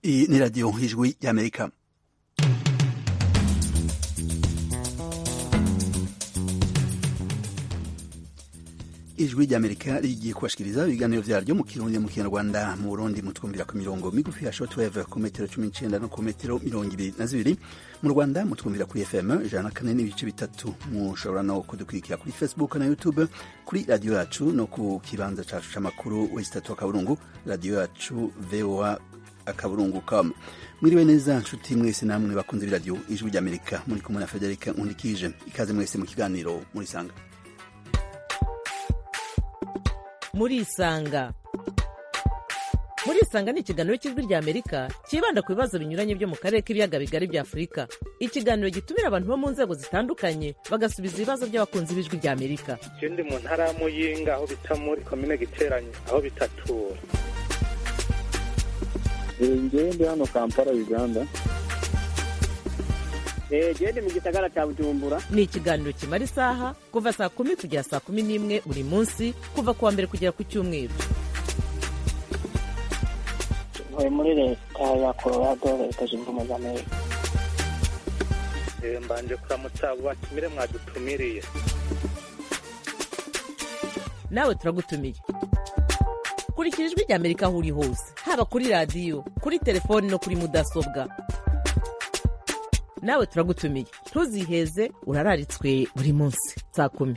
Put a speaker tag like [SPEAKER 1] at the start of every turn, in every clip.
[SPEAKER 1] Iyi ni radiyo ijwi y'amerika ijwi ry'amerika rigiye kubashikiriza ibiganiro vyaryo mu kirundi mu kinyarwanda mu burundi mutwumvira ku mirongo migufi ya shortwave ku metero cumi n'icenda no ku metero mirongo ibiri na zibiri mu rwanda mutwumvira kuri fm ijana na kane n'ibice bitatu mushobora no kudukurikira kuri facebook na youtube kuri radiyo yacu no ku kibanza cacu c'amakuru wesitatu akaburungu radiyo yacu voa akaburungu com mwiriwe neza nshuti mwese namwe bakunze b'iradiyo ijwi ry'amerika muri kumwe na federika nkundikije ikaze mwese mu kiganiro murisanga
[SPEAKER 2] murisanga murisanga ni ikiganiro cy'ijwi rya amerika cyibanda ku bibazo binyuranye byo mu karere k'ibiyaga bigari bya afurika ikiganiro gitumira abantu bo mu nzego zitandukanye bagasubiza ibibazo by'abakunzi b'ijwi rya amerika
[SPEAKER 3] je ndi mu ntara ya muyinga aho bita muri komine giteranye aho bitatura
[SPEAKER 4] ngewe ndi hano kampala uganda
[SPEAKER 5] gende mu gisagara cya bujumbura
[SPEAKER 2] ni ikiganiro kimara isaha kuva saa kumi kugera saa kumi n'imwe buri munsi kuva ku wa mbere kugera ku cyumweru
[SPEAKER 6] ntuye muri leta ya colorado leta zunze ubumwe za amerika
[SPEAKER 3] Eh, mbanje kuramutsa abo batumire mwadutumiriye
[SPEAKER 2] nawe turagutumiye kurikira ijwi rya amerika aho uri hose haba kuri radiyo kuri telefoni no kuri mudasobwa nawe turagutumiye ntuziheze urararitswe buri munsi saa kumi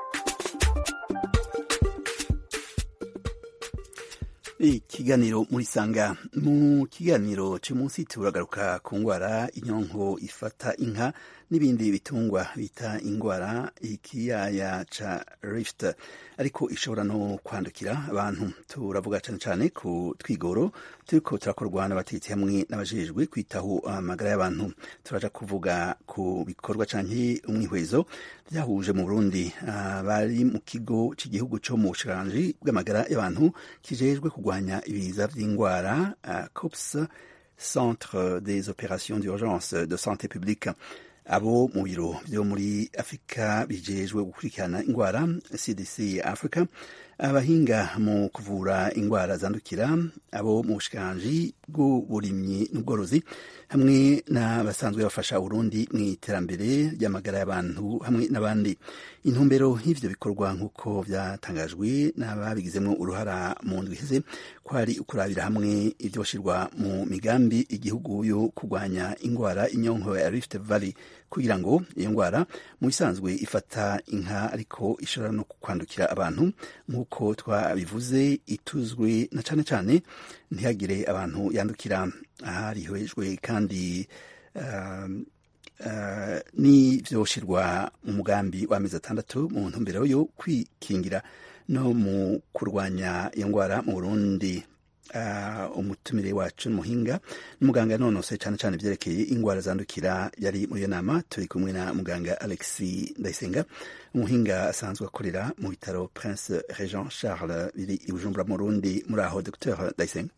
[SPEAKER 1] ikiganiro murisanga mu kiganiro cy'umunsi turagaruka ku ndwara inyonko ifata inka n'ibindi bitungwa bita indwara ikiyaya ca rift ariko ishobora no kwandukira abantu turavuga cyane cyane ku twigoro turiko turakorwa n'abategetsi hamwe n'abajejwe kwitaho amagara y'abantu turaja kuvuga ku bikorwa canke umwihwezo byahuje mu Burundi bari mu kigo cy'igihugu cyo mu bushikiranganji bw'amagara y'abantu kijejwe kurwanya ibiza vy'indwara COPS Centre des opérations d'urgence de santé publique abo mu biro byo muri afurika bijejwe gukurikirana indwara cdc africa abahinga mu kuvura indwara zandukira abo mu bushikiranganji bw'uburimyi n'ubworozi hamwe n'abasanzwe bafasha urundi mu iterambere ry'amagara y'abantu hamwe n'abandi intumbero y'ivyo bikorwa nk'uko vyatangajwe n'ababigizemo uruhara mu ndwi iheze ko ari ukurabira hamwe ivyoshirwa mu migambi igihugu yo kurwanya indwara inyonko ya rift valley kugira ngo iyo ndwara mu bisanzwe ifata inka ariko ishobora no kwandukira abantu nk'uko twabivuze ituzwe na cane cane ntihagire abantu yandukira aharihejwe kandi uh, uh, n'ivyoshirwa mu mugambi w'amezi atandatu mu ntumbero yo kwikingira no mu kurwanya iyo ndwara mu burundi uh, umutumire wacu n'umuhinga n'umuganga yanonose cyane cyane vyerekeye indwara zandukira yari muri iyo nama turi kumwe na muganga alexi ndayisenga umuhinga asanzwe akorera mu bitaro prince regent charles biri i bujumbura mu burundi muri aho dr ndayisenga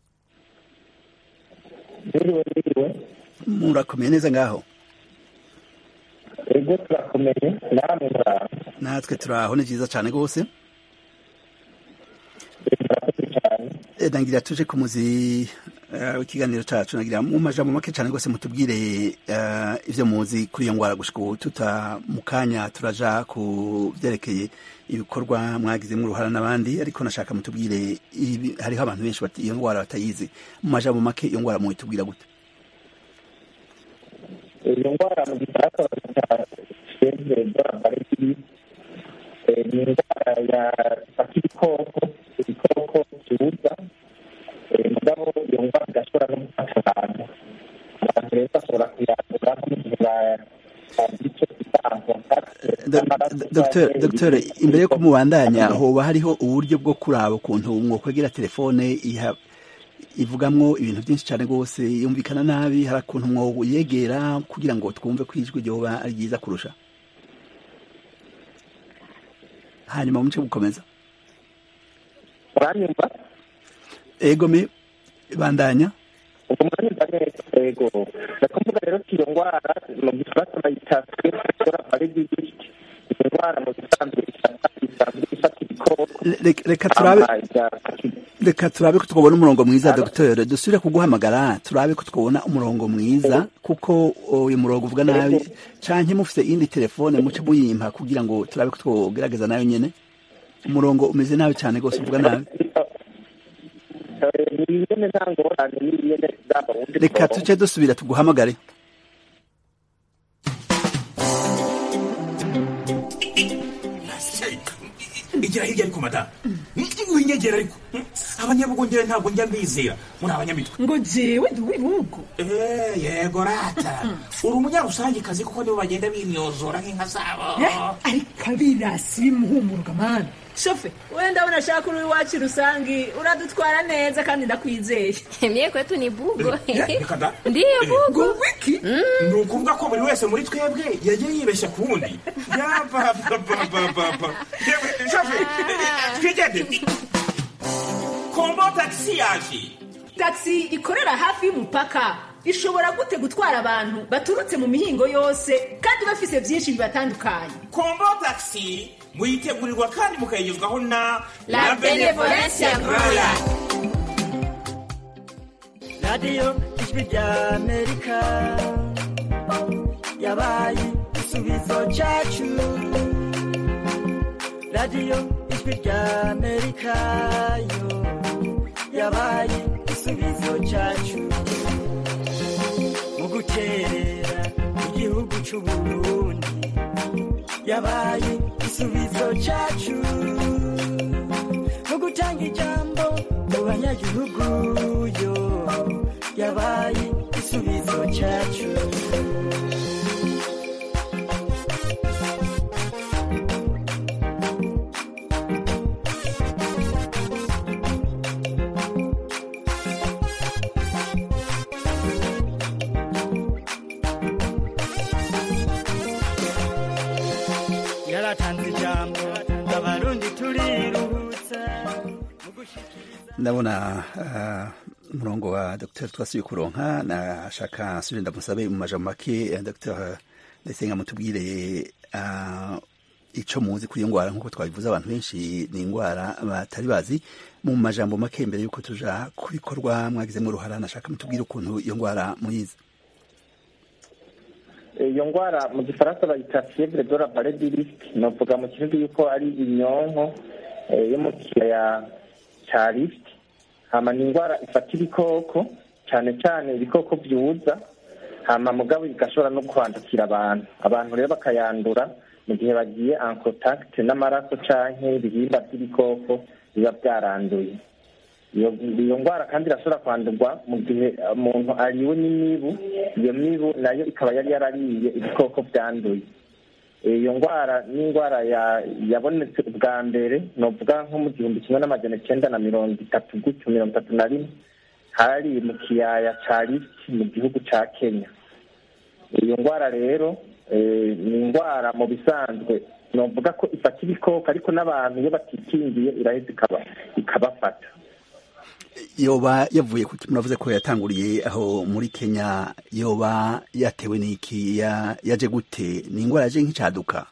[SPEAKER 4] biriwe biriwe
[SPEAKER 1] murakomeye neza ngaho
[SPEAKER 4] ego turakomeye namwe muraho
[SPEAKER 1] natwe turaho ni vyiza cane rwose
[SPEAKER 4] murakoze cyane
[SPEAKER 1] nagira tuje ku muzi w'ikiganiro cacu nagira mu majambo make cane rwose mutubwire ivyo muzi kuri iyo ngwara gushika ubu tuta mu kanya turaja ku vyerekeye ibikorwa mwagizemwo uruhara n'abandi ariko nashaka mutubwire hariho abantu benshi iyo ngwara batayizi mu majambo make iyo ngwara muitubwira gute
[SPEAKER 4] iyo ndwara mu gifaransa bita fievre de la varicelle ni indwara ya ifata ibikoko ibikoko kibuza mugabo iyo ndwara igashobora no gufata abantu abantu rero bashobora kuyandura nko mu gihe bagira icyo twita
[SPEAKER 1] dogiteri imbere yo kumubandanya hoba hariho uburyo bwo kuraba ukuntu mwokwegera telefone iha ivugamwo ibintu byinshi cyane rwose yumvikana nabi hari akuntu mwoyegera kugira ngo twumve ko ijwi ryoba ari ryiza kurusha hanyuma muce gukomeza
[SPEAKER 4] uranyumva
[SPEAKER 1] ego me bandanya
[SPEAKER 4] ubwo muranyumva neza ego ndakuvuga rero ko iyo ndwara mu gifaransa bayita fievre de la varicelle iyo ndwara mu gisanzwe ifata isanzwe ifata ibikoko
[SPEAKER 1] reka turabe
[SPEAKER 4] igafata
[SPEAKER 1] reka turabe ko twabona umurongo mwiza dogiteri dusubire kuguhamagara turabe ko twabona umurongo mwiza kuko uyu murongo uvuga nabi canke mufise iyindi telefone muce muyimpa kugira ngo turabe ko twogerageza nayo nyene umurongo umeze nabi cyane rwose uvuga nabi
[SPEAKER 4] Eh, ni ingene nta ngorane ni ingene zaba wundi
[SPEAKER 1] reka
[SPEAKER 4] murongo.
[SPEAKER 1] tuce dusubira tuguhamagare
[SPEAKER 7] igira hirya ariko madamu winyegera ariko abanyabugongera ntabwo njya mbizera muri abanyamitwe
[SPEAKER 8] ngo jewe ndi uw'ibihugu
[SPEAKER 7] Eh, yego rata uri umunyarusangikazi kuko nibo bagenda binyozora nk'inka zabo
[SPEAKER 8] Eh, ariko abirasi bimuhumuruka mani shofe wenda ndabona ashaka uri iwacu rusangi uradutwara neza kandi ndakwizeye
[SPEAKER 9] Mie kwetu ni bugo.
[SPEAKER 7] Eh, reka da.
[SPEAKER 9] Ndiyo bugo.
[SPEAKER 8] ngo wiki
[SPEAKER 7] ni ukuvuga ko buri wese muri twebwe yagiye yibeshya ku wundi yapapapapapa twigende kombo tagisi yaje
[SPEAKER 8] taxi ikorera hafi y'umupaka ishobora gute gutwara abantu baturutse mu mihingo yose kandi bafise byinshi bibatandukanye
[SPEAKER 7] kombo tagisi muyitegurirwa kandi mukayigezwaho na
[SPEAKER 9] La Benevolencia Royal.
[SPEAKER 10] radiyo ijwi rya amerika yabaye igisubizo cyacu radiyo ijwi rya amerika yo yabaye igisubizo cyacu mu guterera igihugu cy'u burundi yabaye igisubizo cyacu mu gutanga ijambo mu banyagihugu yo yabaye igisubizo cyacu yaratanze ijambo abarundi turiruhutsa mu gushikiriza
[SPEAKER 1] ndabona ah, umurongo wa dr twasubiye kuronka nashaka nsubire ndamusabe mu majambo make eh, dr ndayisenga mutubwire ah, ico muzi kuri iyo ngwara nk'uko twabivuze abantu benshi ni ingwara batari bazi mu majambo make mbere y'uko tuja ku bikorwa mwagizemo uruhara nashaka mutubwire ukuntu iyo ngwara muyizi
[SPEAKER 4] iyo ndwara mu gifaransa bayita fievre de la paradirisque novuga mu kirundi yuko ari inyonko eh, yo mu kiyaya ca rift hama ni indwara ifata ibikoko cyane cyane ibikoko byuza hama mugabo igashobora no kwandukira abantu abantu rero bakayandura mu gihe bagiye en contact n'amaraso canke ibihimba by'ibikoko biba byaranduye iyo iyo ndwara kandi irashobora kwandurwa mu gihe umuntu ariwe n'imibu iyo mibu nayo ikaba yari yarariye ibikoko byanduye iyo ndwara ni indwara ya- yabonetse ubwa mbere novuga nko mu gihumbi kimwe n'amajana icyenda na mirongo itatu gutyo mirongo itatu na rimwe hari mu kiyaya ca Rift mu gihugu ca kenya iyo ndwara rero eh, ni indwara mu bisanzwe novuga ko ifata ibikoko ariko n'abantu iyo batikingiye iraheza ikaba- ikabafata
[SPEAKER 1] yoba yavuye ku muravuze ko yatanguriye aho muri kenya yoba yatewe n'iki ya- yaje gute ni ingwara yaje nk'icaduka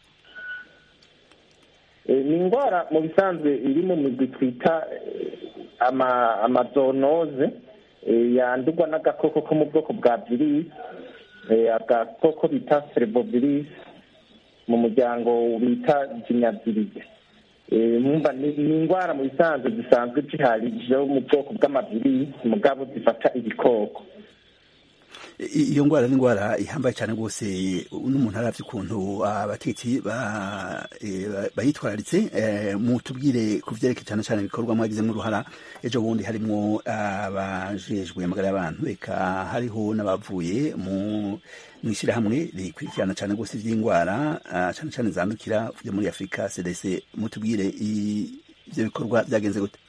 [SPEAKER 4] Eh, ni indwara mu bisanzwe iri mu migwi twita eh, ama amazonoze eh, yandurwa n'agakoko ko mu bwoko bwa virisi eh, agakoko bita cerebrovirus mu muryango bita jinyavirize Eh, mwumva ni ni indwara mu bisanzwe zisanzwe zihari zo mu bwoko bw'amavirisi mugabo zifata ibikoko
[SPEAKER 1] I- iyo ngwara ni ingwara ihambaye cyane rwose n'umuntu aravye ukuntu abatetsi ba- eh, ba- bayitwararitse eh, mutubwire ku vyerekeye cyane cyane ibikorwa mwagizemo uruhara ejo bundi harimwo abajejwe amagara y'abantu eka hariho n'abavuye mu mw'ishyirahamwe rikurikirana cyane rwose ivy'ingwara ah, cyane cyane zandukira vyo muri afurika cdc mutubwire i- ivyo bikorwa byagenze gute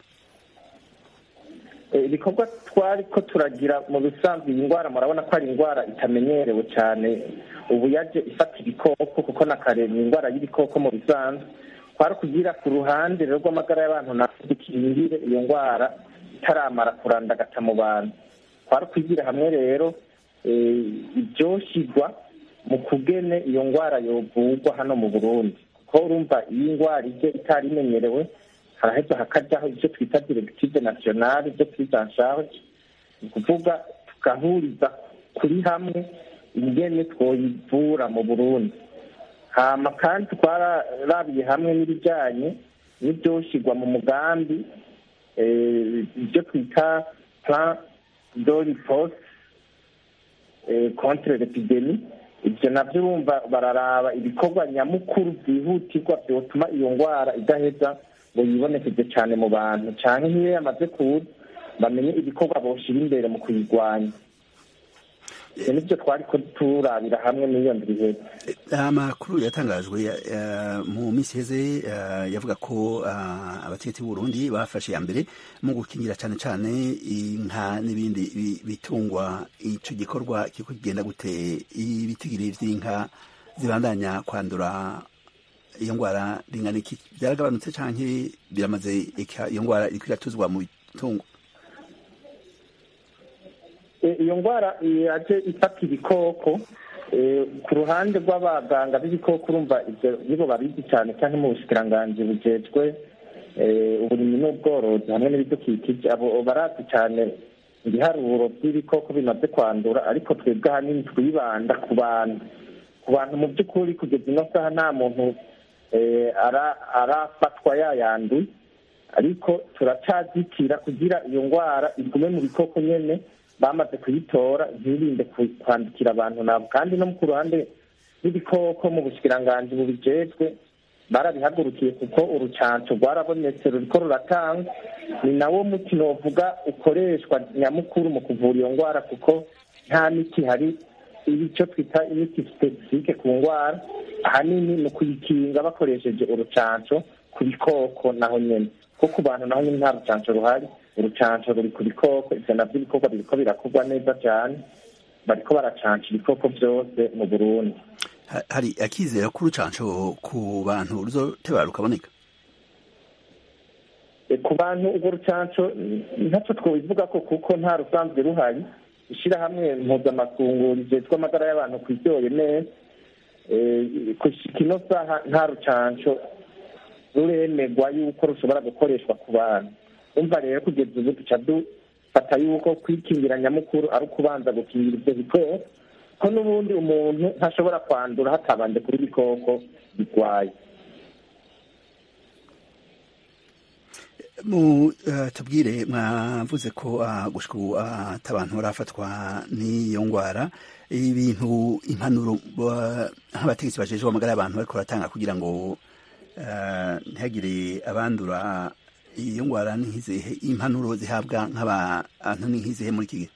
[SPEAKER 4] Eh, ibikorwa twari ko turagira mu bisanzwe iyi ndwara murabona ko ari indwara itamenyerewe cyane ubu yaje ifata ibikoko kuko na kare ni indwara y'ibikoko mu bisanzwe twari kugira ku ruhande rero rw'amagara y'abantu natwe dukingire iyo ndwara itaramara kurandagata mu bantu twari kugira hamwe rero eh, ibyoshyirwa mu kugene iyo ndwara yovurwa hano mu burundi kuko urumva iyi ndwara ije itari imenyerewe haraheza hakajyaho ibyo twita directive nationale ibyo twita en charge ni ukuvuga tugahuriza kuri hamwe ingene twoyivura mu burundi hama kandi twararabiye hamwe n'ibijyanye n'ibyoshyirwa mu mugambi ibyo twita plan de riposte contre l'epidemie ibyo nabyo bumva bararaba ibikorwa nyamukuru byihutirwa byotuma iyo ndwara idaheza ngo yibonekeze cyane mu bantu cyane nk'iyo yamaze kuza bamenye ibikorwa boshyira imbere mu kuyirwanya ibyo nibyo twari ko turabira hamwe n'iyo ndwi
[SPEAKER 1] amakuru yatangajwe mu minsi iheze yavuga ko abategetsi b'uburundi bafashe ya mbere mu gukingira cyane cyane inka n'ibindi bitungwa icyo gikorwa kiko kigenda gute ibitigiri by'inka zibandanya kwandura iyo ndwara ringana iki byaragabanutse cyangwa biramaze iyo ndwara iri kwiratuzwa mu bitungo
[SPEAKER 4] iyo ndwara yaje ifata ibikoko ku ruhande rw'abaganga b'ibikoko urumva ibyo nibo babizi cyane cyane mu bushikiranganji bujejwe uburimyi n'ubworozi hamwe n'ibidukikije abo barazi cyane ibiharuro by'ibikoko bimaze kwandura ariko twebwe ahanini twibanda ku bantu ku bantu mu by'ukuri kugeza ino saha nta muntu arafatwa yayanduye ariko turacazitira kugira iyo ndwara igume mu bikoko nyine bamaze kuyitora ntirinde kwandikira abantu nabo kandi no ku ruhande rw'ibikoko mu bushikiranganji bubijejwe barabihagurukiye kuko urucanco rwarabonetse ruriko ruratangwa ni nawo muti novuga ukoreshwa nyamukuru mu kuvura iyo ndwara kuko nta miti hari icyo twita imiti spesifike ku ndwara ahanini ni ukuyikinga bakoresheje urucanco ku bikoko naho nyene ko ku bantu naho nyine nta rucanco ruhari urucanco ruri ku bikoko ivyo navyo ibikorwa biriko birakorwa neza cane bariko baracanca ibikoko vyose mu burundi
[SPEAKER 1] hari akizera ko urucanco ku bantu ruzoteba rukaboneka
[SPEAKER 4] ku bantu urwo rucanco ntacyo twobivuga ko kuko nta rusanzwe ruhari ishirahamwe mpuzamakungu rijejwe amagara y'abantu kwiryoye neza kushika ino saha nta rucanco ruremegwa yuko rushobora gukoreshwa ku bantu umva rero kugeza ubu duca dufata yuko kwikingira nyamukuru ari ukubanza gukingira ibyo bikoko ko n'ubundi umuntu ntashobora kwandura hatabanje kuri ibikoko birwaye
[SPEAKER 1] mu tubwire mwavuze ko gushika ubu atabantu barafatwa n'iyo ndwara ibintu impanuro nk'abategetsi bajejwe amagara y'abantu bariko baratanga kugira ngo ntihagire abandura iyo ndwara n'izihe impanuro zihabwa nk'abantu n'izihe muri iki gihe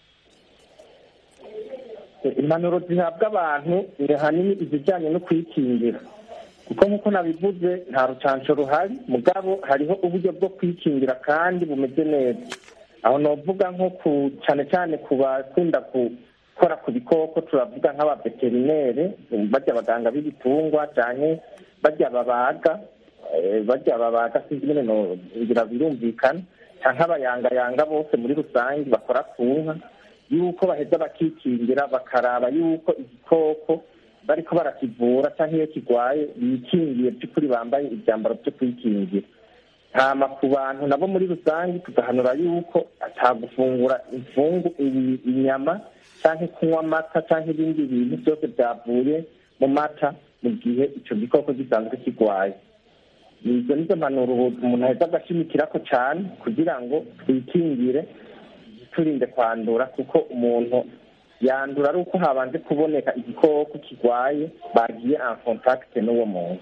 [SPEAKER 4] impanuro zihabwa abantu ni ahanini izijyanye no kwikingira kuko nk'uko nabivuze nta rucanco ruhari mugabo hariho uburyo bwo kwikingira kandi bumeze neza aho novuga nko ku cyane cyane ku bakunda gukora ku bikoko turavuga nk'abaveterinere bajya abaganga b'ibitungwa cyane bajya babaga bajya babaga sinzi nyine ngira birumvikana cyangwa abayangayanga bose muri rusange bakora ku nka yuko baheza bakikingira bakaraba yuko igikoko bariko barakivura cyangwa iyo kirwaye bikingiye by'ukuri bambaye ibyambaro byo kwikingira hama ku bantu nabo muri rusange tugahanura yuko atagufungura imfungu inyama cyangwa kunywa amata cyangwa ibindi bintu byose byavuye mu mata mu gihe icyo gikoko gisanzwe kirwaye izo nizo mpanuro umuntu aheza agashimikirako cyane kugira ngo twikingire turinde kwandura kuko umuntu yandura ari uko habanje kuboneka igikoko kirwaye bagiye en contact n'uwo muntu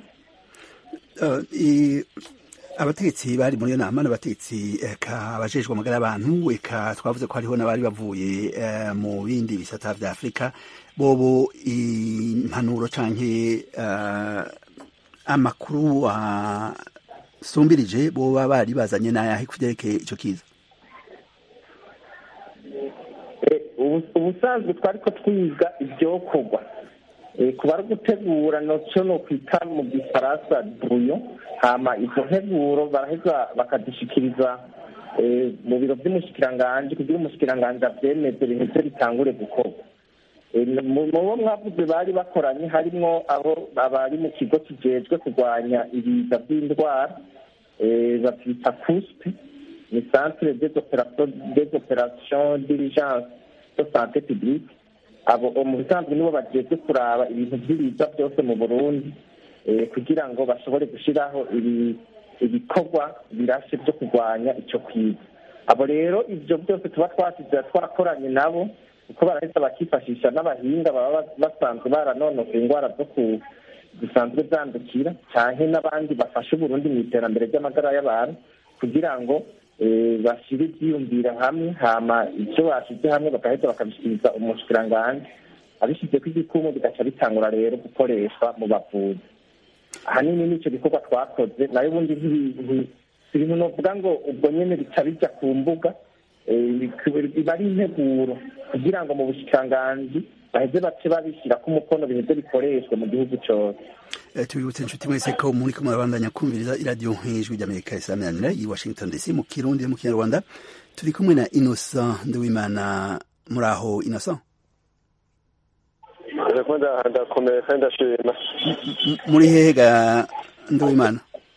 [SPEAKER 1] abategetsi bari muri iyo nama n'abategetsi eka abajejwe amagara y'abantu eka twavuze ko hariho n'abari bavuye mu bindi bisata vya afurika bobo impanuro canke amakuru asumbirije boba bari bazanye n'ayahe kuvyerekeye ico kiza
[SPEAKER 4] ubusanzwe twari ko twiga ibyokorwa kuba ari gutegura nacyo ni ukwita mu gifaransa buyo hama izo nteguro baraheza bakazishikiriza mu biro by'umushikiranganji kugira umushikiranganji abyemeze biheze bitangure gukorwa mu bo mwavuze bari bakoranye harimwo abo abari mu kigo kijejwe kurwanya ibiza by'indwara babyita kuspe ni centre des opérations d'urgence de santé publique abo mu bisanzwe nibo bageze kuraba ibintu by'ibiza byose mu burundi kugira ngo bashobore gushyiraho ibikorwa birashe byo kurwanya icyo kwiza abo rero ibyo byose tuba twasize twarakoranye nabo kuko barahita bakifashisha n'abahinga baba basanzwe baranonoka indwara zo ku zisanzwe zandukira cyane n'abandi bafasha uburundi mu iterambere ry'amagara y'abantu kugira ngo bashyire ibyiyumvira hamwe hama ibyo bashyize hamwe bagahita bakabishyikiriza umushikiranganji abishyize ku igikumu bigaca bitangura rero gukoreshwa mu bavuzi ahanini n'icyo gikorwa twakoze nayo ubundi ibintu novuga ngo ubwo nyine bica bijya ku mbuga biba ari integuro kugira ngo mu bushikiranganji baheze bace babishyira ko umukono biheze bikoreshwe mu gihugu cyose
[SPEAKER 1] tubibutse inshuti mwese ko muri kumwe murabandanya kumviriza iradiyo nk'ijwi ry'amerika isameranira i washington dc mu kirundi no mu kinyarwanda turi kumwe na innocent nduwimana muri aho innocent
[SPEAKER 11] ndakomeye kandi ndashima
[SPEAKER 1] muri hehe ga nduwimana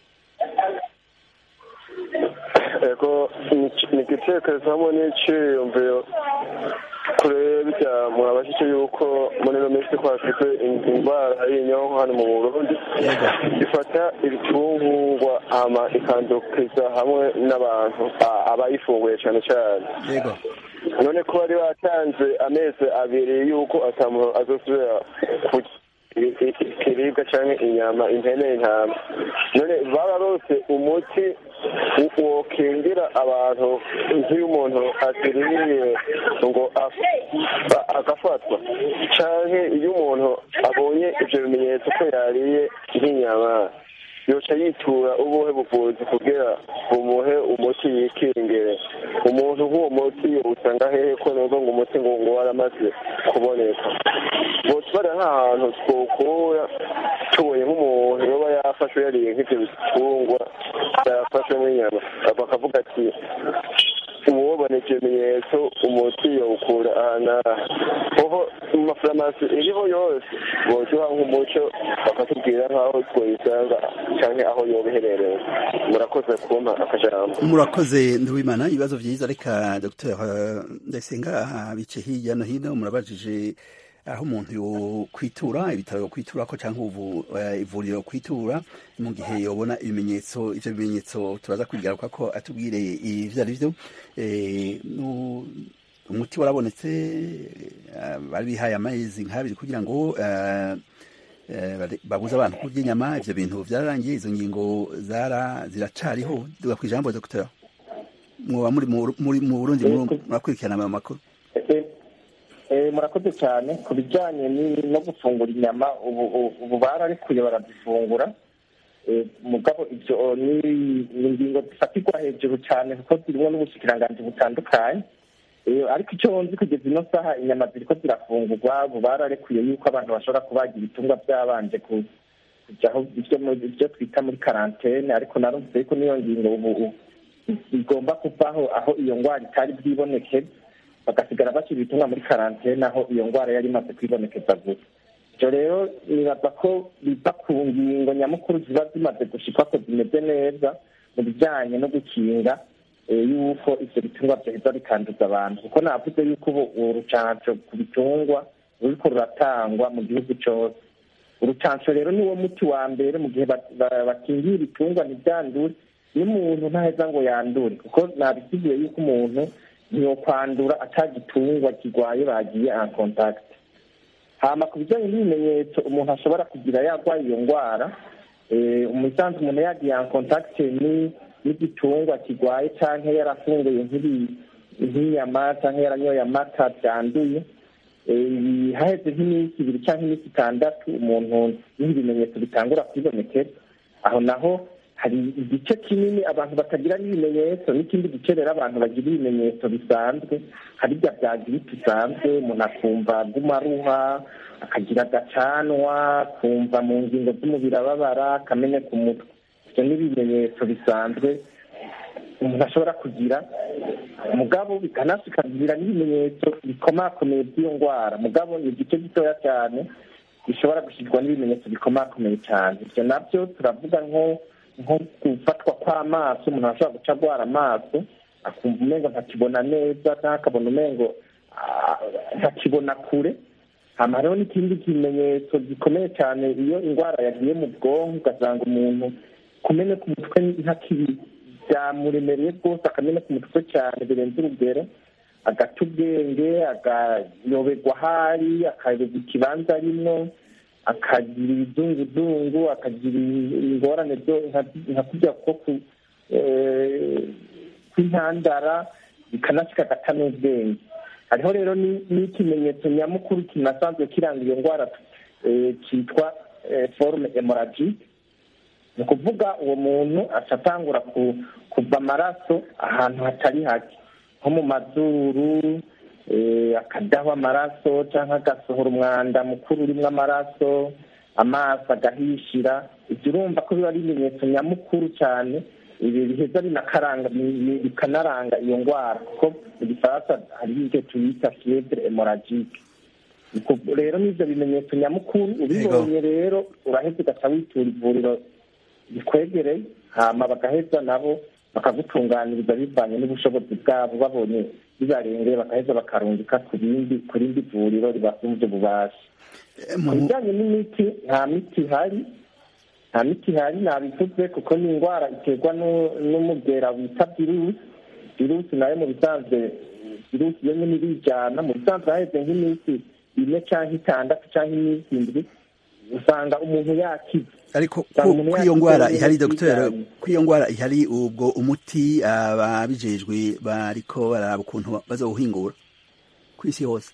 [SPEAKER 11] ego ni igitekerezo hamwe n'iciyumviro kure bijya murabashyize yuko muri ino minsi twafite indwara y'inyonko hano mu burundi ifata ibitungwa hama ikandukiza hamwe n'abantu abayifunguye cyane cyane none ko bari batanze amezi abiri yuko atamuntu azosubira kurya ikiribwa cyangwa inyama impene intama none bararose umuti wokingira abantu nk'iyo umuntu aziriye ngo agafatwa cyangwa iyo umuntu abonye ibyo bimenyetso ko yariye nk'inyama yoca yitura ubuhe buvuzi kugira bumuhe umuti yikingire umuntu nk'uwo muti usanga hehe ko numva ngo umuti ngo ngo waramaze kuboneka botubara nk'ahantu twokura tubonye nk'umuntu yoba yafashwe yariye nk'ibyo bitungwa yafashwe nk'inyama bakavuga ati uwubona ibyo bimenyetso umuti yawukura ahantu kuko mu mafarumasi iriho yose boduha nk'umuco bakatubwira nk'aho twayisanga cyangwa aho yoba iherereye murakoze kumpa akajambo
[SPEAKER 1] murakoze nduwimana ibibazo byiza reka dr ndayisenga bice hirya no hino murabajije aho umuntu yokwitura ibitaro yokwitura ko cyangwa ivuriro kwitura mu gihe yobona ibimenyetso ivyo bimenyetso turaza kwigaruka ko atubwire ivyo ari vyo umuti warabonetse bari bihaye amezi nk'abiri kugira ngo babuze abantu kurya inyama ivyo bintu vyararangiye izo ngingo zara ziracariho duga kwijambo dr mwoba muri mu burundi murakurikirana ayo makuru
[SPEAKER 4] murakoze cyane ku bijyanye no gufungura inyama ubu bararekuye barazifungura mugabo ibyo ni ingingo zifatirwa hejuru cyane kuko zirimo n'ubushikiranganji butandukanye ariko icyo nzi kugeza ino saha inyama ziri ko zirafungurwa ubu bararekuye yuko abantu bashobora kubaga ibitungwa byabanje kujyaho ibyo twita muri karantene ariko narumvise yuko n'iyo ngingo ubu igomba kuvaho aho iyo ndwara itari bwibonekeze bagasigara bashyira ibitumwa muri karantene aho iyo ndwara yari imaze kwibonekeza gusa ibyo rero nibaza ko biva ku ngingo nyamukuru ziba zimaze gushikwa ko zimeze neza mu bijyanye no gukinga yuko ibyo bitungwa byaheza bikanduza abantu kuko navuze yuko ubu urucanco ku bitungwa ruriko ruratangwa mu gihugu cyose urucanco rero niwo muti wa mbere mu gihe bakingiye ibitungwa ntibyandure n'umuntu ntaheza ngo yandure kuko nabisigiye yuko umuntu ntiyokwandura atagitungwa kirwaye bagiye en contact hama ku bijyanye n'ibimenyetso umuntu ashobora kugira yarwaye iyo ndwara umusanzu umuntu yagiye en contact n'igitungwa kirwaye cyangwa yarafunguye nk'inyama cyangwa yaranyoye amata byanduye haheze nk'iminsi ibiri cyangwa iminsi itandatu umuntu n'ibimenyetso bitangura kwibonekera aho naho hari igice kinini abantu batagira n'ibimenyetso n'ikindi gice rero abantu bagira ibimenyetso bisanzwe hari bya bya giripe isanzwe umuntu akumva agumaruha akagira agacanwa kumva mu ngingo z'umubiri ababara akamenya ku mutwe ibyo ni ibimenyetso bisanzwe umuntu ashobora kugira mugabo bikanasikagira n'ibimenyetso bikomakomeye by'iyo ndwara mugabo ni igice gitoya cyane bishobora gushyirwa n'ibimenyetso bikomakomeye cyane ibyo nabyo turavuga nko nko gufatwa kw'amaso umuntu arashobora guca agwara amaso akumva umengo ntakibona neza cyangwa akabona umengo ah, ntakibona kure hama hariho n'ikindi kimenyetso gikomeye cyane iyo indwara yagiye mu bwonko ugasanga umuntu kumene ku mutwe ntakibi byamuremereye rwose akamena ku mutwe cyane birenze urugero agata ubwenge agayoberwa ahari akayoberwa ikibanza arimwo akagira ibizunguzungu akagira ingorane byo nka kurya ko ku eh, kw'intandara bikanashyika agata n'ubwenge hariho rero ni- n'ikimenyetso nyamukuru kinasanzwe kiranga iyo ndwara eh, cyitwa eh, forume hemorrhagique ni ukuvuga uwo muntu atatangura kuva amaraso ahantu hatari hake nko mu mazuru eh, akadaho amaraso cyangwa agasohora umwanda mukuru urimo amaraso amaso agahishira ibyo urumva ko biba ari ibimenyetso nyamukuru cyane ibi biheza binakaranga bi- bikanaranga iyo ndwara kuko mu gifaransa hariho ibyo tuyita fievre hemorrhagique Ubwo rero n'ibyo bimenyetso nyamukuru ubibonye rero uraheza ugaca witura ivuriro bikwegereye hama bagaheza nabo bakagutunganiriza bivanye n'ubushobozi bwabo babonye bibarengeye bagaheza bakarungika ku bindi ku rindi vuriro ribasumvye ububasha ku bijyanye n'imiti nta miti ihari nta miti ihari nabivuze kuko ni indwara iterwa nu- n'umugera wita virusi virusi nayo mu bisanzwe virusi yo nyine irijana mu bisanzwe haheze nk'iminsi ine cyangwa itandatu cyangwa iminsi indwi usanga umuntu yakize
[SPEAKER 1] ariko
[SPEAKER 4] Usanga
[SPEAKER 1] ku
[SPEAKER 4] umuntu
[SPEAKER 1] ku iyo
[SPEAKER 4] yakize
[SPEAKER 1] ndwara
[SPEAKER 4] neza
[SPEAKER 1] ihari dogiteri
[SPEAKER 4] yijanye.
[SPEAKER 1] ku iyo ndwara ihari ubwo umuti ababijejwe bariko bararaba ukuntu bazawuhingura ku isi hose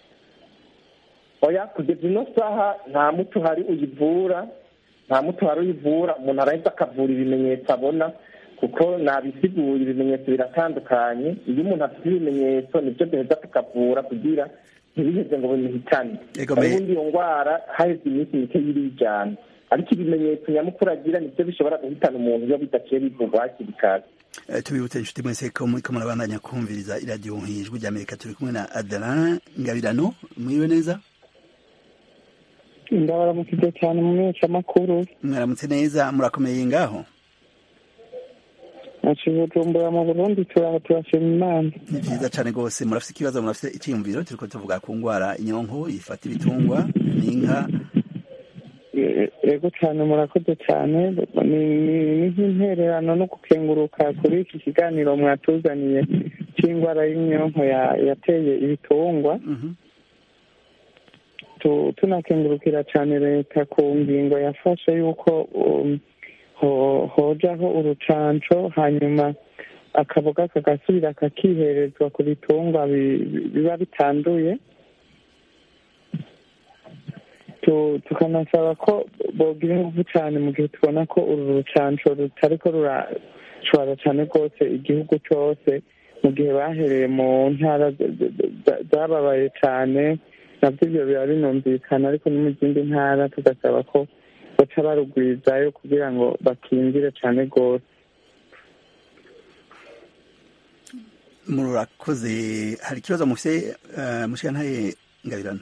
[SPEAKER 4] oya kugeza ino saha nta muti uhari uyivura nta muti uhari uyivura umuntu arahita akavura ibimenyetso abona kuko nabisiguye ibimenyetso biratandukanye iyo umuntu afite ibimenyetso nibyo duheza tukavura kugira ntibiheze ngo bimuhitane
[SPEAKER 1] Ego me-
[SPEAKER 4] ubundi iyo ndwara haheze iminsi mike yirijana ariko ibimenyetso nyamukuru agira nibyo bishobora guhitana umuntu iyo bidaciye bivugwa hakiri kare
[SPEAKER 1] Eh, tubibutse inshuti mwese ko muriko murabandanya kumviriza iradiyo nk'ijwi ry'amerika turi kumwe na adalan ngabirano mwiriwe neza
[SPEAKER 6] ndabaramukije cyane mu menyeshamakuru
[SPEAKER 1] mwaramutse neza murakomeye ngaho
[SPEAKER 6] naci bujumbura mu burundi turaho turashima imana
[SPEAKER 1] ni vyiza cane rwose murafise ikibazo murafise iciyumviro turiko tuvuga ku ngwara inyonko ifata ibitungwa n'inka
[SPEAKER 6] E- ego cyane murakoze cyane ni ni- ni nk'intererano no gukenguruka kuri iki kiganiro mwatuzaniye cy'indwara y'inyonko ya- yateye ibitungwa Tu- tunakengurukira cyane leta ku ngingo yafashe y'uko um, ho- hojaho urucanco hanyuma akaboga kagasubira kakiherezwa ku bitungwa bi- bi- biba bitanduye Tu- tukanasaba ko bogira ingufu cyane mu gihe tubona ko uru rucanco rutariko rurashobora cyane rwose igihugu cyose mu gihe bahereye mu ntara z- z- z- zababaye cyane nabyo ibyo biba binumvikana ariko no mu zindi ntara tugasaba ko baca barugwizayo kugira ngo bakingire cyane rwose
[SPEAKER 1] murakoze hari ikibazo mufise uh, mushikantaye ngabirano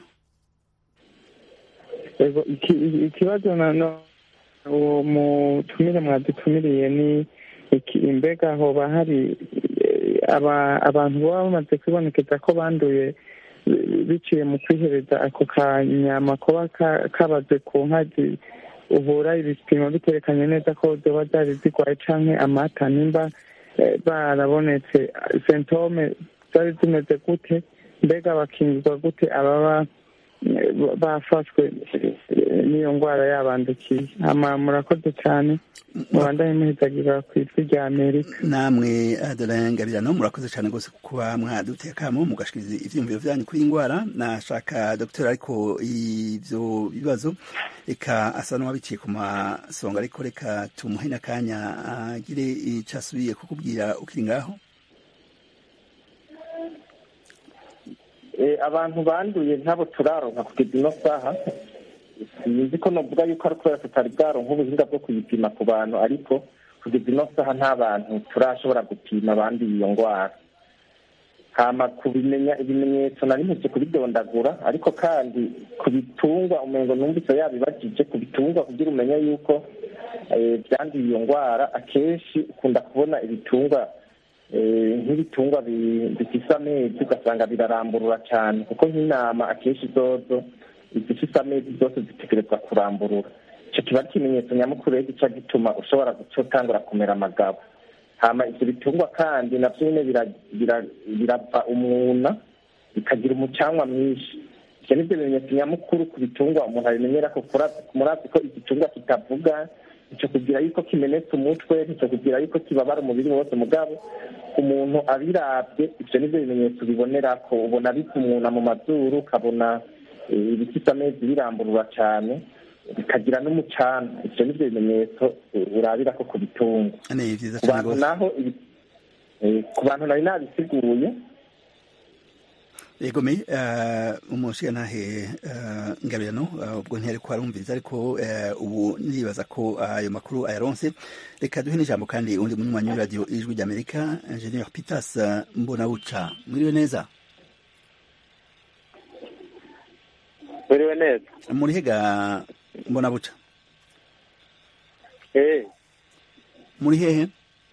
[SPEAKER 6] Ego, iki- ikibazo nano uwo mutumire mwadutumiriye ni iki imbega hoba hari eh, aba- abantu baba bamaze kwibonekeza ko banduye eh, biciye mu kwihereza ako kanyama kuba ka- kabaze ku nka zi- ubura ibipimo biterekanye neza ko zoba zari zigwaye canke amata nimba eh, barabonetse sentome zari zimeze gute mbega bakingirwa gute ababa eh, bafashwe eh, n'iyo ndwara yabandukiye hama murakoze cyane mubandanye muhezagirwa ku ijwi rya amerika
[SPEAKER 1] namwe Adeline Ngabirano murakoze cyane rwose kuba mwaduteye akamo mugashikiriza ivyiyumviro vyanyu kuri iyi ngwara nashaka dogiteri ariko ivyo bibazo reka asa n'uwabiciye ku masonga ariko reka tumuhe n'akanya agire ico asubiye kukubwira ukiri ngaho
[SPEAKER 4] Eh, abantu banduye ntabo turaronka kugeza ino saha sinzi ko novuga yuko ari kubera tutari bwaronka ubuhinga bwo kuyipima ku bantu ariko kugeza ino saha nta bantu turashobora gupima abanduye iyo ndwara hama kubimenya ibimenyetso nari mpeze kubidondagura ariko kandi ku bitungwa umengo numvise yabibajije ku bitungwa kugira umenye yuko eh, byanduye iyo ndwara akenshi ukunda kubona ibitungwa eh, nk'ibitungwa bi- bifise amezi ugasanga biraramburura cyane kuko nk'intama akenshi zozo izifise amezi zose zitegerezwa kuramburura icyo kiba ari ikimenyetso nyamukuru rero gica gituma ushobora guca utangura kumera amagabo hama ivyo bitungwa kandi navyo nyene bira- bira- birava umwuna bikagira umucanwa mwinshi ivyo nivyo bimenyetso nyamukuru ku bitungwa umuntu abimenyera ko kura- murazi ko igitungwa kitavuga nico kugira yuko kimenetse umutwe nico kugira yuko kibabara umubiri wose mugabo umuntu abiravye ivyo nivyo bimenyetso bibonerako ubona bikumuna mu mazuru ukabona eh, ibifise amezi biramburura cane bikagira n'umucana ivyo nivyo bimenyetso eh, urabirako ku bitungwa
[SPEAKER 1] ni vyiza
[SPEAKER 4] ku
[SPEAKER 1] cane
[SPEAKER 4] bantu
[SPEAKER 1] rwose
[SPEAKER 4] naho ibi- eh, ku bantu nari nabisiguye
[SPEAKER 1] yego me uh, umushigantahe uh, ngabirano uh, ubwo ntiyari ko arumviriza ariko uh, ubu nibaza ko ayo makuru ayaronse reka duhe n'ijambo kandi undi munywanyi w'iradiyo ijwi ry'amerika ingenieur pitas uh, mbonabuca mwiriwe neza
[SPEAKER 12] Mwiriwe neza.
[SPEAKER 1] murihega mbonabuca
[SPEAKER 12] Eh,
[SPEAKER 1] muri hehe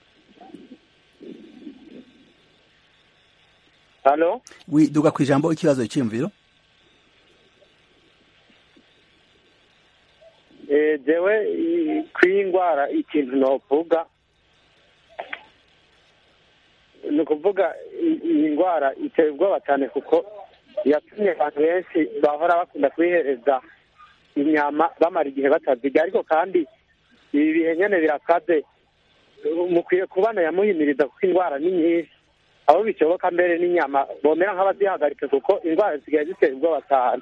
[SPEAKER 12] halo?
[SPEAKER 1] wi duga ku ijambo ikibazo cyiyumviro
[SPEAKER 12] Eh, jewe i- kw'iyi ndwara ikintu novuga ni ukuvuga i- iyi ndwara iteye ubwoba cyane kuko yatumye abantu benshi bahora bakunda kuyihereza inyama bamara igihe batazirya ariko kandi ibi bihe nyene birakaze mukwiye kubana yamuhimiriza kuko indwara ni nyinshi aho bishoboka mbere n'inyama bomera nk'abazihagarika kuko indwara zisigaye ziteye ubwoba cyane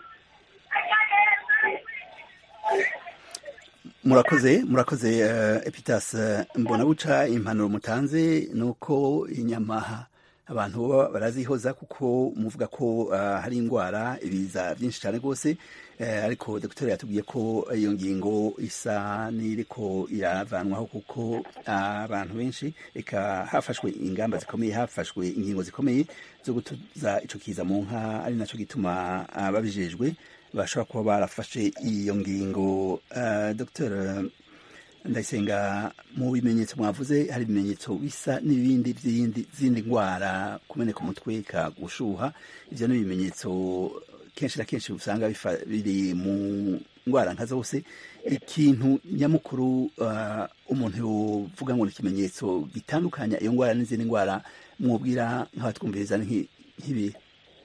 [SPEAKER 1] murakoze murakoze uh, epitas uh, mbonabuca impanuro mutanze nuko inyama abantu baba barazihoza kuko muvuga ko uh, hari indwara ibiza byinshi cyane rwose uh, ariko dogiteri yatubwiye ko iyo ngingo isa n'iriko iravanwaho kuko abantu benshi eka hafashwe ingamba zikomeye hafashwe ingingo zikomeye zo gutuza ico kiza mu nka ari naco gituma ababijejwe bashobora kuba barafashe iyo ngingo uh, dr ndayisenga mu bimenyetso mwavuze hari ibimenyetso bisa n'ibindi by'indi zindi ndwara kumeneka umutwe ka gushuha ivyo ni ibimenyetso kenshi na kenshi usanga bifa- biri mu ndwara nka zose ikintu nyamukuru uh, umuntu yovuga ngo ni ikimenyetso gitandukanya iyo ndwara n'izindi ndwara mwubwira nk'abatwumviriza ni nk'i- nk'ibi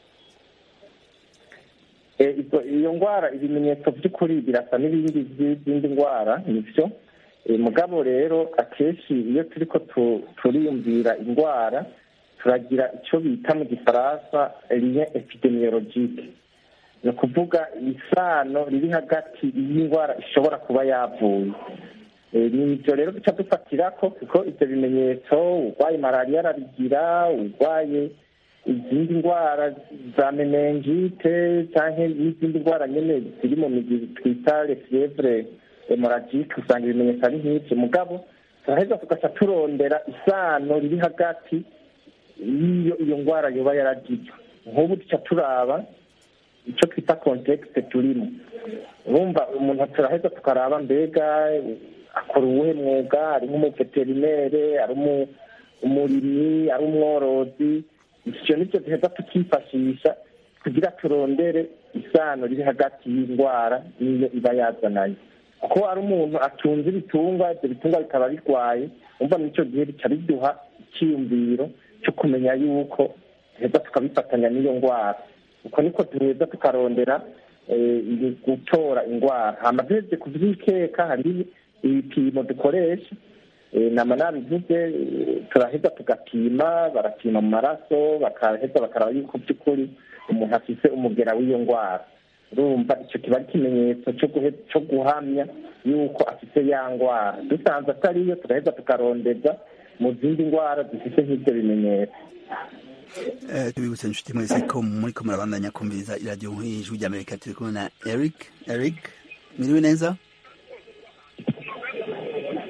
[SPEAKER 4] Eh, izo- iyo ndwara ibimenyetso by'ukuri birasa n'ibindi by'izindi ndwara nivyo Eh, mugabo rero akenshi iyo turiko tu- turiyumvira indwara turagira icyo bita mu gifaransa lien epidemiologique ni ukuvuga isano riri hagati y'indwara ishobora kuba yavuye Eh, ni ibyo rero duca dufatirako kuko ibyo bimenyetso urwaye malariya arabigira urwaye izindi ndwara za menengite cyangwa n'izindi ndwara nyine ziri mu migi twita refiyevure hemoragike usanga ibimenyetso ari nk'ibyo mugabo turaheza tugaca turondera isano riri hagati y'iyo iyo ndwara yoba yaragize nk'ubu duca turaba icyo twita kontekste turimo urumva umuntu turaheza tukaraba mbega akora uwuhe mwuga ari nk'umuveterinere ari umu- umurimyi ari umworozi ivyo nivyo duheza tukifashisha kugira turondere isano riri hagati y'indwara n'iyo iba yazananye kuko ari umuntu atunze ibitungwa ibyo bitungwa bikaba birwaye umva n'ico gihe bica biduha icyiyumviro cyo kumenya yuko duheza tukabifatanya n'iyo ndwara uko niko duheza tukarondera eh, gutora indwara hama duhejeje kuvyikeka hari ibipimo dukoresha Eh, nama nabivuze eh, turaheza tugapima barapima mu maraso bakaheza bakaraba yuko by'ukuri umuntu afise umugera w'iyo ndwara urumva icyo kiba ari ikimenyetso cyo guhe- cyo guhamya yuko afise ya ndwara dusanze atariyo turaheza tukarondeza mu zindi ndwara zifite nk'ibyo bimenyetso
[SPEAKER 1] Eh, tubibutse inshuti mwese ko muriko murabandanya kumviriza iradiyo nk'ijwi ry'amerika turi kumwe na eric eric mwiriwe neza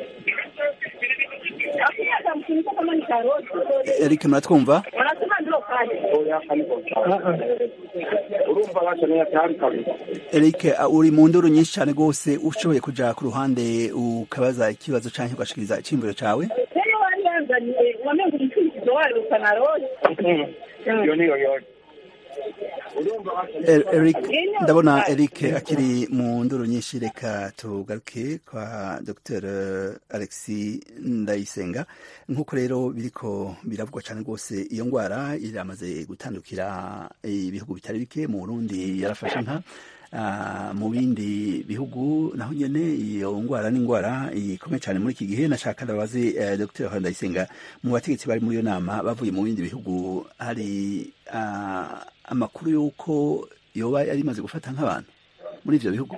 [SPEAKER 1] eric muratwumva
[SPEAKER 4] urumva bakeneye cyane kabisa
[SPEAKER 1] Eric uh, uri mu nduru nyinshi cyane rwose ushoboye kuja ku ruhande ukabaza ikibazo canke ugashikiriza iciyumviro cawe
[SPEAKER 13] rero wari yanzaniye wamenga umukurikizo wayo ukanarose
[SPEAKER 4] iyo niyo yose
[SPEAKER 1] Er- Eric ndabona Eric akiri mu nduru nyinshi reka tugaruke kwa Dr Alexis Ndayisenga nk'uko rero biriko biravugwa cyane rwose iyo ndwara iramaze gutandukira ibihugu bitari bike mu Burundi yarafashe nka Ah, mu bindi bihugu naho nyene iyo ndwara ni indwara ikomeye cyane muri iki gihe nashaka ndabaze eh, Dr Ndayisenga mu bategetsi bari muri iyo nama bavuye mu bindi bihugu hari ah, amakuru y'uko yoba yari imaze gufata nk'abantu muri ivyo bihugu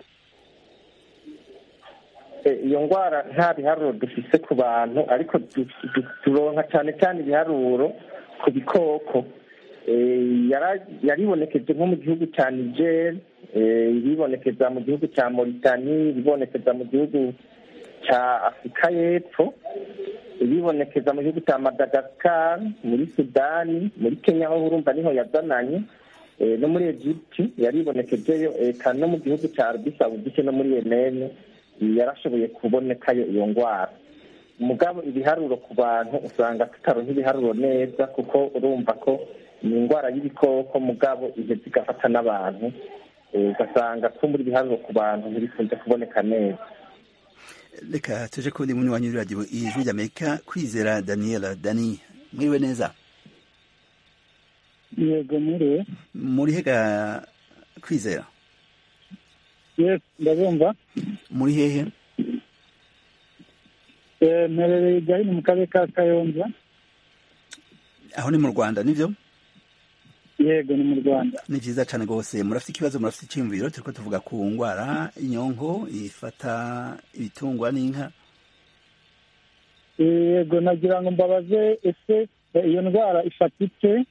[SPEAKER 4] Eh, iyo ndwara nta biharuro dufise ku bantu ariko du- du- turonka cyane cyane ibiharuro ku bikoko Eh, yara- yaribonekeje nko mu gihugu cya niger eh, iribonekeza mu gihugu cya moritani iribonekeza mu gihugu cya afurika y'epfo iribonekeza mu gihugu cya madagascar muri sudani muri kenya aho urumva niho yazananye Eh, no muri egypte yaribonekejeyo eka no mu gihugu cya arabi saudite no muri yemene yarashoboye kubonekayo iyo ndwara mugabo ibiharuro ku bantu usanga tutaronka ibiharuro neza kuko urumva ko ni indwara y'ibikoko mugabo iheza igafata n'abantu Eh, ugasanga ko muri ibiharuro ku bantu ntibikunze kuboneka neza
[SPEAKER 1] reka tuje kundi muni wanyu radio ijwi ry'Amerika kwizera Daniela Dani mwiriwe neza
[SPEAKER 6] yego muriwe
[SPEAKER 1] muri hega kwizera
[SPEAKER 6] yes ndabumva
[SPEAKER 1] muri hehe
[SPEAKER 6] Eh, mperereye gahini mu karere ka kayonza
[SPEAKER 1] aho ni mu Rwanda nivyo
[SPEAKER 6] yego ni mu rwanda
[SPEAKER 1] ni vyiza cane rwose murafite ikibazo murafite iciyumviro turiko tuvuga ku ngwara inyonko ifata ibitungwa n'inka
[SPEAKER 6] yego nagira ngo mbabaze ese eh, iyo ndwara ifata ite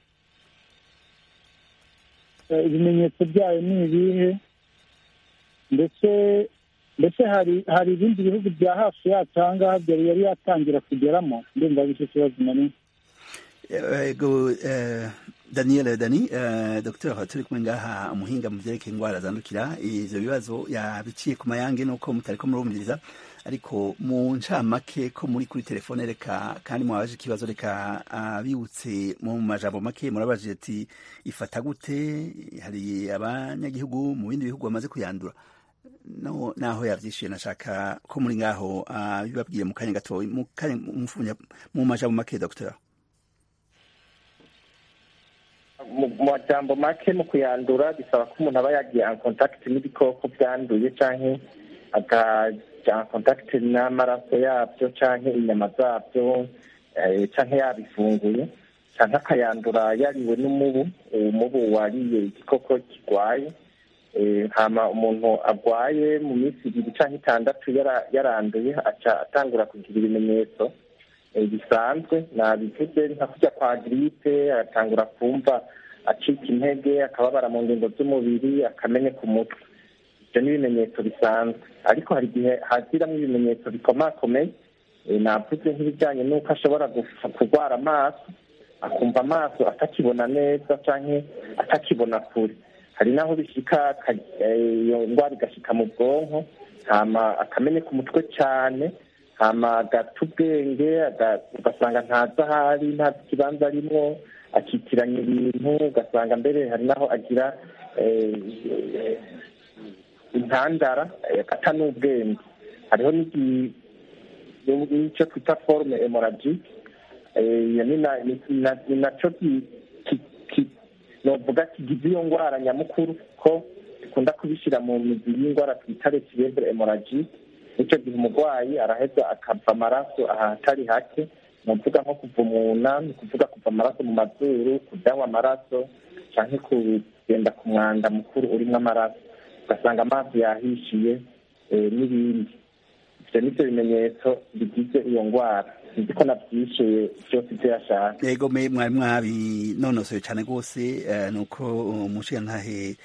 [SPEAKER 6] Eh, ibimenyetso byayo ni ibihe ndetse ndetse hari hari ibindi bihugu bya hafi yacu aha ngaha byari yari yatangira kugeramo ndumva ari cyo kibazo nari
[SPEAKER 1] ego eh, Daniel Dani eh, Dr turi kumwe ngaha umuhinga mu vyerekeye ingwara zandukira ivyo bibazo yabiciye ku mayange nuko mutariko murumviriza ariko mu ncamake ko muri kuri telefone reka kandi mwabaje ikibazo reka abibutse mu majambo make murabajije ati ifata gute hari abanyagihugu mu bindi bihugu bamaze kuyandura no naho yavyishuye nashaka ko muri ngaho abibabwiye mu kanya gato mu kanya mfunya- mu majambo make Dr
[SPEAKER 4] mu mu majambo make mu kuyandura bisaba ko umuntu aba yagiye en contact n'ibikoko byanduye canke akaja en contact n'amaraso yabyo canke inyama zabyo eh, canke yabifunguye canke akayandura yariwe n'umubu umubu wariye igikoko kirwaye Eh, hama umuntu agwaye mu minsi ibiri canke itandatu yara- yaranduye aca atangura kugira ibimenyetso eh, bisanzwe nabivuze nka kurya kwa giripe agatangura kumva acika intege akababara mu ngingo z'umubiri akameneka umutwe ibyo ni ibimenyetso bisanzwe ariko hari igihe haziramo ibimenyetso bikomakomeye eh, navuze nk'ibijyanye n'uko ashobora guf- kurwara amaso akumva amaso atakibona neza canke atakibona kure hari n'aho bishika aka- eh, iyo ndwara igashika mu bwonko hama akameneka umutwe cyane hama agata ubwenge aga- ugasanga ntazi ahari ntazi ikibanza arimwo akitiranya ibintu ugasanga mbere hari n'aho agira eh, eh, intandara eh, ata n'ubwenge hariho n'igi- n'icyo twita forume hemorrhagique Eh, iyo ni na- ni na- ni naco ki- ki- ki- novuga kigize iyo ndwara nyamukuru ko dukunda kubishyira mu mizi y'indwara twita retiyebre hemorrhagique nicyo gihe umurwayi araheza akava amaraso ahatari hake ni ukuvuga nko kuva umuna ni ukuvuga kuva amaraso mu mazuru kudanywa amaraso cyangwa kugenda ku mwanda mukuru urimo amaraso ugasanga amazi yahishiye eh, n'ibindi ibyo ni byo bimenyetso bigize iyo ndwara sinzi ko nabyishyuye byose ibyo yashaka
[SPEAKER 1] yego me mwari mwabinonosoye cyane rwose eh, nuko umushigantahe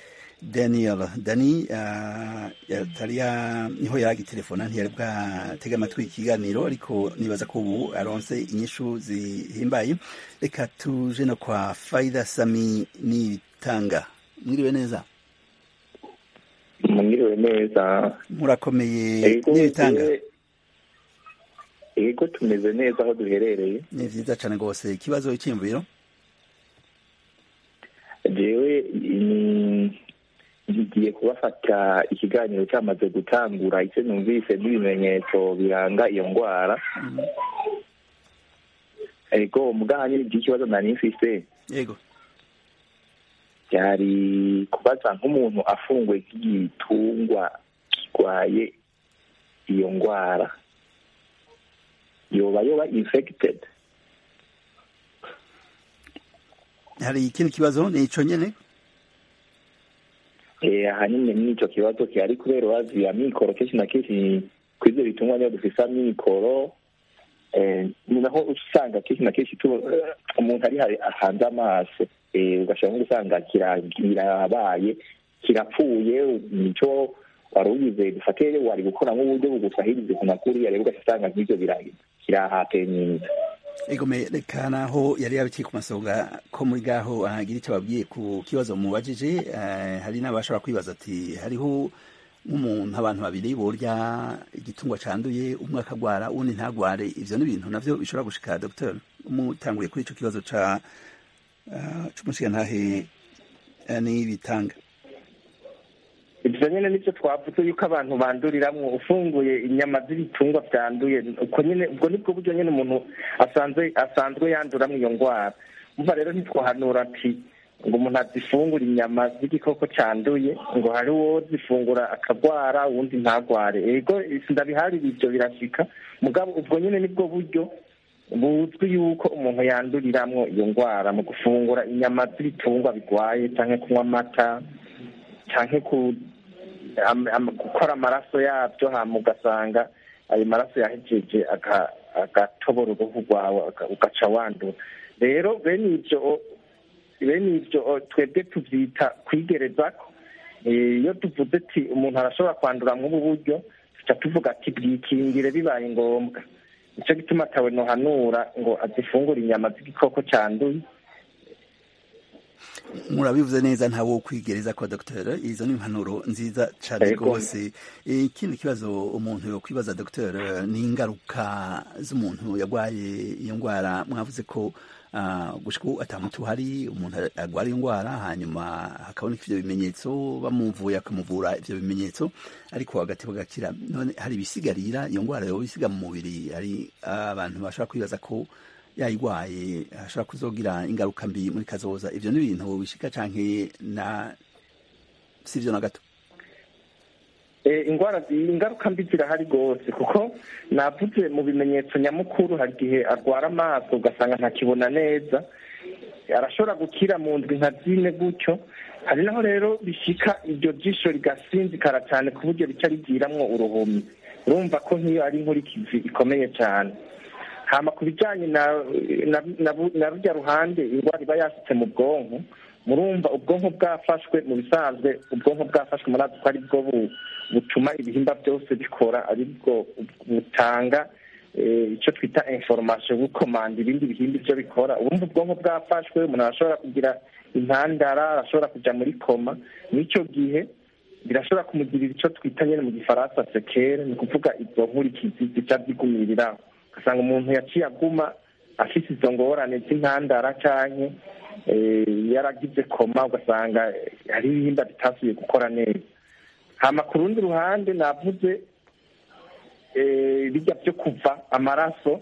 [SPEAKER 1] daniel dani uh, yatari ya niho yaragitelefona ntiyari bwatega amatwi ikiganiro ariko nibaza ko ubu aronse inyishu zihimbaye reka tuje no kwa faida sami nitanga mwiriwe neza
[SPEAKER 14] mwiriwe neza
[SPEAKER 1] murakomeye n'ibitanga
[SPEAKER 14] ego tumeze neza aho duherereye
[SPEAKER 1] ni vyiza cane rwose ikibazo cy'imviro
[SPEAKER 14] jewe ngiye kubafata ikiganiro cyamaze gutangura icyo numvise n'ibimenyetso biranga iyo ndwara ego muganye iby'ikibazo nari mfise
[SPEAKER 1] yego
[SPEAKER 14] byari kubaza nk'umuntu afunguye nk'igitungwa kirwaye iyo ndwara yoba yoba infected
[SPEAKER 1] hari ikindi kibazo ni ico nyene
[SPEAKER 14] ahanini n'icyo kibazo gihari kubera urazi amikoro kenshi na kenshi ku ivyo bitungwa niyo dufise amikoro ni naho usanga kenshi na kenshi umuntu ari hanze amaso ugashobora nko gusanga kirabaye kirapfuye nico wari ugize dufate wari gukora nk'uburyo bugusahirize ku makuru yareba ugasanga nk'ivyo kirahateye nyinza
[SPEAKER 1] egome reka naho yari yabikiye ku masonga ko muri gaho ahagira icyo babwiye ku kibazo mubajije hari n'abashobora kwibaza ati hariho nk'umuntu abantu babiri borya igitungwa canduye umwe akagwara uwundi ntagware ivyo ni ibintu navyo bishobora gushika dr umutanguye kuri ico kibazo ca c'umushigantahe n'ibitanga
[SPEAKER 4] ibyo nyine nicyo twavuze yuko abantu banduriramwo ufunguye inyama z'ibitungwa byanduye uko nyine ubwo nibwo buryo nyine umuntu asanzwe asanzwe yanduramo iyo ndwara umva rero ntitwahanura ati ngo umuntu azifungure inyama z'igikoko cyanduye ngo hari uwo zifungura akagwara uwundi ntagware ego ndabiharira ibyo birashika mugabo ubwo nyine nibwo buryo buzwi yuko umuntu yanduriramwo iyo ndwara mu gufungura inyama z'ibitungwa bigwaye cyangwa kunywa amata cyangwa gukora amaraso yabyo hama ugasanga ayo maraso yahejeje agatobora uruhu rwawe ugaca wandura rero bene ibyo bene ibyo twebwe tubyita kwigerezako iyo tuvuze ati umuntu arashobora kwandura nk'ubu buryo tuca tuvuga ati bwikingire bibaye ngombwa nicyo gituma atawe nohanura ngo azifungure inyama z'igikoko cyanduye
[SPEAKER 1] murabivuze neza nta wo kwigereza kwa dogiteri izo ni impanuro nziza cyane rwose ikindi kibazo umuntu yo kwibaza dogiteri ni ingaruka z'umuntu yarwaye iyo ndwara mwavuze ko gushika ubu atamutu hari umuntu arwara iyo ndwara hanyuma hakaboneka ivyo bimenyetso bamuvuye akamuvura ivyo bimenyetso ariko hagati bagakira none hari ibisigarira iyo ndwara yoba isiga mu mubiri hari abantu bashobora kwibaza ko yayigwaye ashobora kuzogira ingaruka mbi muri kazoza ivyo ni ibintu bishika canke na sivyo na gato
[SPEAKER 4] ingwara ingaruka mbi zirahari rwose kuko navuze mu bimenyetso nyamukuru hari igihe arwara amaso ugasanga ntakibona neza arashobora gukira mu ndwi nka zine gutyo hari naho rero bishika iryo jisho rigasinzikara cyane ku buryo rica rigiramwo uruhumi urumva ko nk'iyo ari inkurikizi ikomeye cyane hama ku bijyanye na rujya ruhande indwara iba yasutse mu bwonko murumva ubwonko bwafashwe mu bisanzwe ubwonko bwafashwe murazi ko ari bwo butuma ibihimba byose bikora ari bwo butanga icyo twita inforomasiyo bukomanda ibindi bihimba ibyo bikora ubundi ubwonko bwafashwe umuntu arashobora kugira intandara arashobora kujya muri koma n'icyo gihe birashobora kumugirira icyo twita nyine mu gifaransa sekere ni ukuvuga izo nkurikizi zica zigumiriraho ugasanga umuntu yaciye aguma afite izo ngorane z'intandara cyangwa yaragize koma ugasanga hari ibihimba bitasubiye gukora neza hama ku rundi ruhande navuze bijya byo kuva amaraso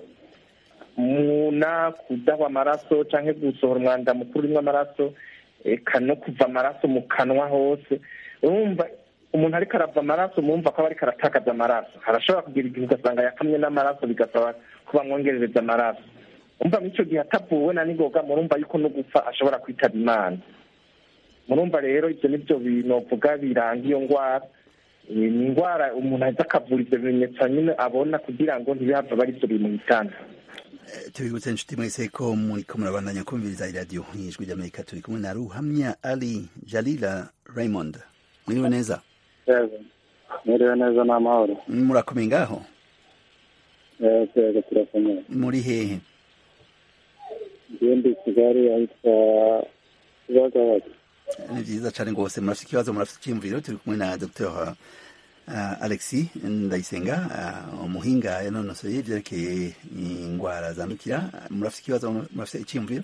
[SPEAKER 4] muna kudahwa amaraso cyangwa gusohora umwanda mukuru urimo amaraso eka no kuva amaraso mu kanwa hose urumva umuntu ariko arava amaraso mumva ko aba ariko aratakaza amaraso harashobora kugira igihe ugasanga yakamye n'amaraso bigasaba ko bamwongerereza amaraso umva muri icyo gihe atavuwe na nigoga murumva yuko no gupfa ashobora kwitaba imana murumva rero ibyo nibyo binovuga biranga iyo ndwara ni indwara umuntu ahita akavura ibyo bimenyetso nyine abona kugira ngo ntibihava bari byo bimuhitana
[SPEAKER 1] tubibutse inshuti mwese ko muriko murabandanya kumviriza iradiyo ijwi ry'amerika turi kumwe na ruhamya ali jalila raymond mwiriwe neza
[SPEAKER 15] yego mwiriwe neza ni amahoro
[SPEAKER 1] murakomeye ngaho
[SPEAKER 15] yego turakomeye
[SPEAKER 1] muri hehe
[SPEAKER 15] ngende kigali ahitwa kibagabaga
[SPEAKER 1] ni byiza cyane rwose murafite ikibazo murafite icyiyumviro turi kumwe na dr uh, alexi ndayisenga uh, umuhinga yanonosoye ibyerekeye indwara zandukira murafite ikibazo murafite icyiyumviro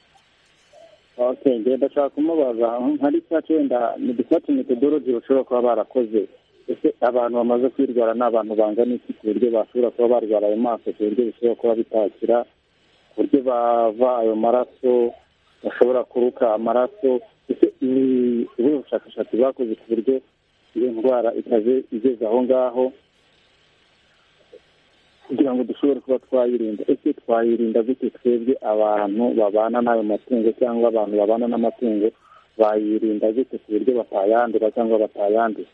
[SPEAKER 15] okay ngenda ndashaka kumubaza hari cyacu wenda ni dufate metodology bashobora kuba barakoze ese abantu bamaze kwirwara ni abantu bangana iki ku buryo bashobora kuba barwara ayo maso ku buryo bishobora kuba bitakira ku buryo bava ayo maraso bashobora kuruka amaraso ese ni ubuhe bushakashatsi bakoze ku buryo iyo ndwara itaje igeze aho ngaho kugira ngo dushobore kuba twayirinda ese twayirinda gute twebwe abantu babana n'ayo matungo cyangwa abantu babana n'amatungo bayirinda gute ku buryo batayandura cyangwa batayanduza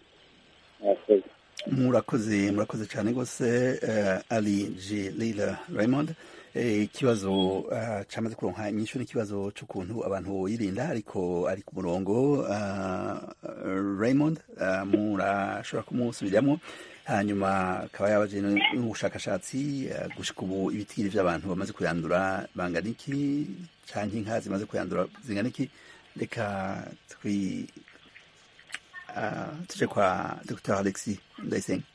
[SPEAKER 1] murakoze murakoze cyane rwose ali g lila raymond ikibazo cyamaze kuronka inyishu n'ikibazo cy'ukuntu abantu yirinda ariko ari ku murongo raymond murashobora kumusubiriramo hanyuma akaba yabaje n'ubushakashatsi gushika ubu ibitigiri by'abantu bamaze kuyandura bangana iki cyangwa inka zimaze kuyandura zingana iki reka twi tuje kwa dr alexi ndayisenga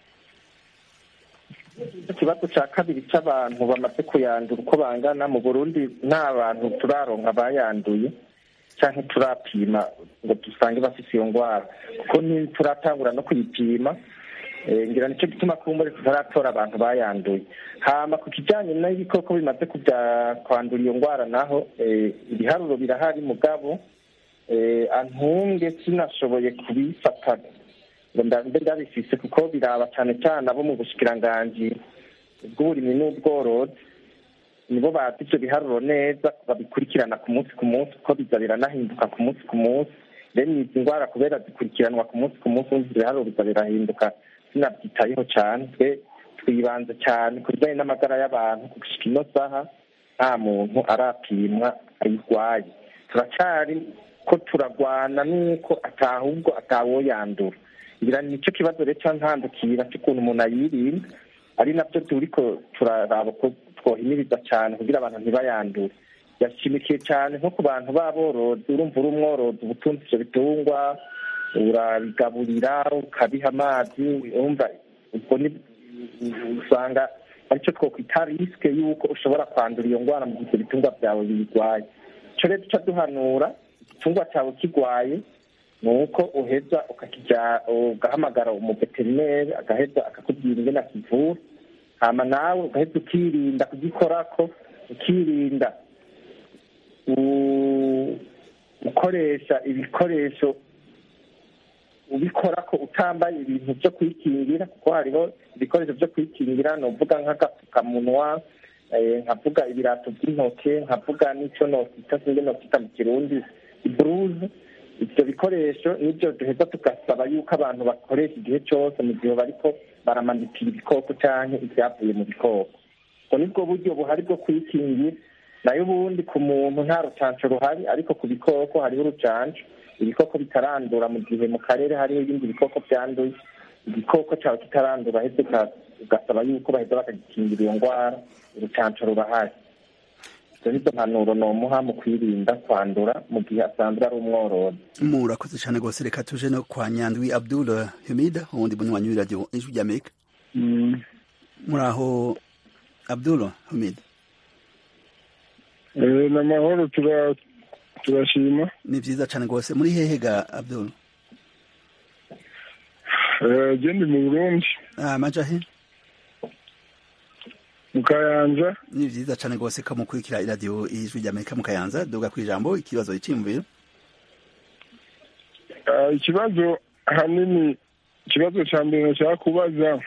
[SPEAKER 14] ikibazo cya kabiri cy'abantu bamaze kuyandura uko bangana mu burundi nta bantu turaronka bayanduye cyangwa turapima ngo dusange bafite iyo ndwara kuko turatangura no kuyipima ngira nicyo gituma kumbure tutaratora abantu bayanduye hama ku kijyanye n'ibikoko bimaze kwandura iyo ndwara naho ibiharuro birahari mugabo antunge sinashoboye kubifata ngo mbe ndabifise kuko biraba cyane cyane abo mu bushikiranganji bw'uburimyi n'ubworozi nibo bazi ibyo biharuro neza babikurikirana ku munsi ku munsi kuko biza biranahinduka ku munsi ku munsi rero izi ndwara kubera zikurikiranwa ku munsi ku munsi wumva ibiharuro biza birahinduka sinabyitayeho cyane twe twibanze cyane ku bijyanye n'amagara y'abantu gushika ino saha nta muntu arapimwa ayirwaye turacyari ko turagwana n'uko atahubwo atawoyandura ngira nicyo kibazo rero ntandukira cy'ukuntu umuntu ayirinda ari nabyo turiko turaraba ko twohimiriza cyane kugira abantu ntibayandure yashimikiye cyane nko ku bantu b'aborozi urumva uri umworozi uba utunze ibyo bitungwa urabigaburira ukabiha amazi urumva ubwo usanga aricyo twokwita risike y'uko ushobora kwandura iyo ndwara mu gihe ibitungwa byawe biyirwaye icyo rero duca duhanura igitungwa cyawe kirwaye ni uko uheza ugahamagara umuveterineri agaheza akakubwira ingene akivura hama nawe ugaheza ukirinda kugikorako ukirinda gukoresha ibikoresho ubikora ko utambaye ibintu byo kwikingira kuko hariho ibikoresho byo kwikingira ni uvuga nk'agapfukamunwa nkavuga ibirato by'intoke nkavuga n'icyo nokita sinzi nokita mu kirundi iburuze ibyo bikoresho nibyo duheza tugasaba yuko abantu bakoresha igihe cyose mu gihe bariko baramanitira ibikoko cyangwa ibyavuye mu bikoko ubwo nibwo buryo buhari bwo kwikingira nayo ubundi ku muntu nta rucanco ruhari ariko ku bikoko hariho urucanco ibikoko bitarandura mu gihe mu karere hariho ibindi bikoko byanduye igikoko cyawe kitarandura heze ugasaba yuko baheza bakagikingira iyo ndwara urucanco rurahari izo nizo mpanuro nomuha mu kwirinda kwandura mu gihe asanzwe ari umworozi
[SPEAKER 1] murakoze cyane rwose reka tuje no kwa nyandwi abdul hamida uwundi munywanyi w'iradiyo ijwi ry'amerika muri aho abdul hamida
[SPEAKER 16] ni amahoro turashima
[SPEAKER 1] ni byiza cyane rwose muri hehe ga abdul
[SPEAKER 16] genda mu burundi
[SPEAKER 1] amaja he
[SPEAKER 16] mu kayanza
[SPEAKER 1] ni byiza cyane rwose ko mukurikira iradiyo ijwi ry'amerika mu kayanza duga ku ijambo ikibazo icyiyumviro
[SPEAKER 16] ikibazo ahanini ikibazo cya mbere nashaka kubaza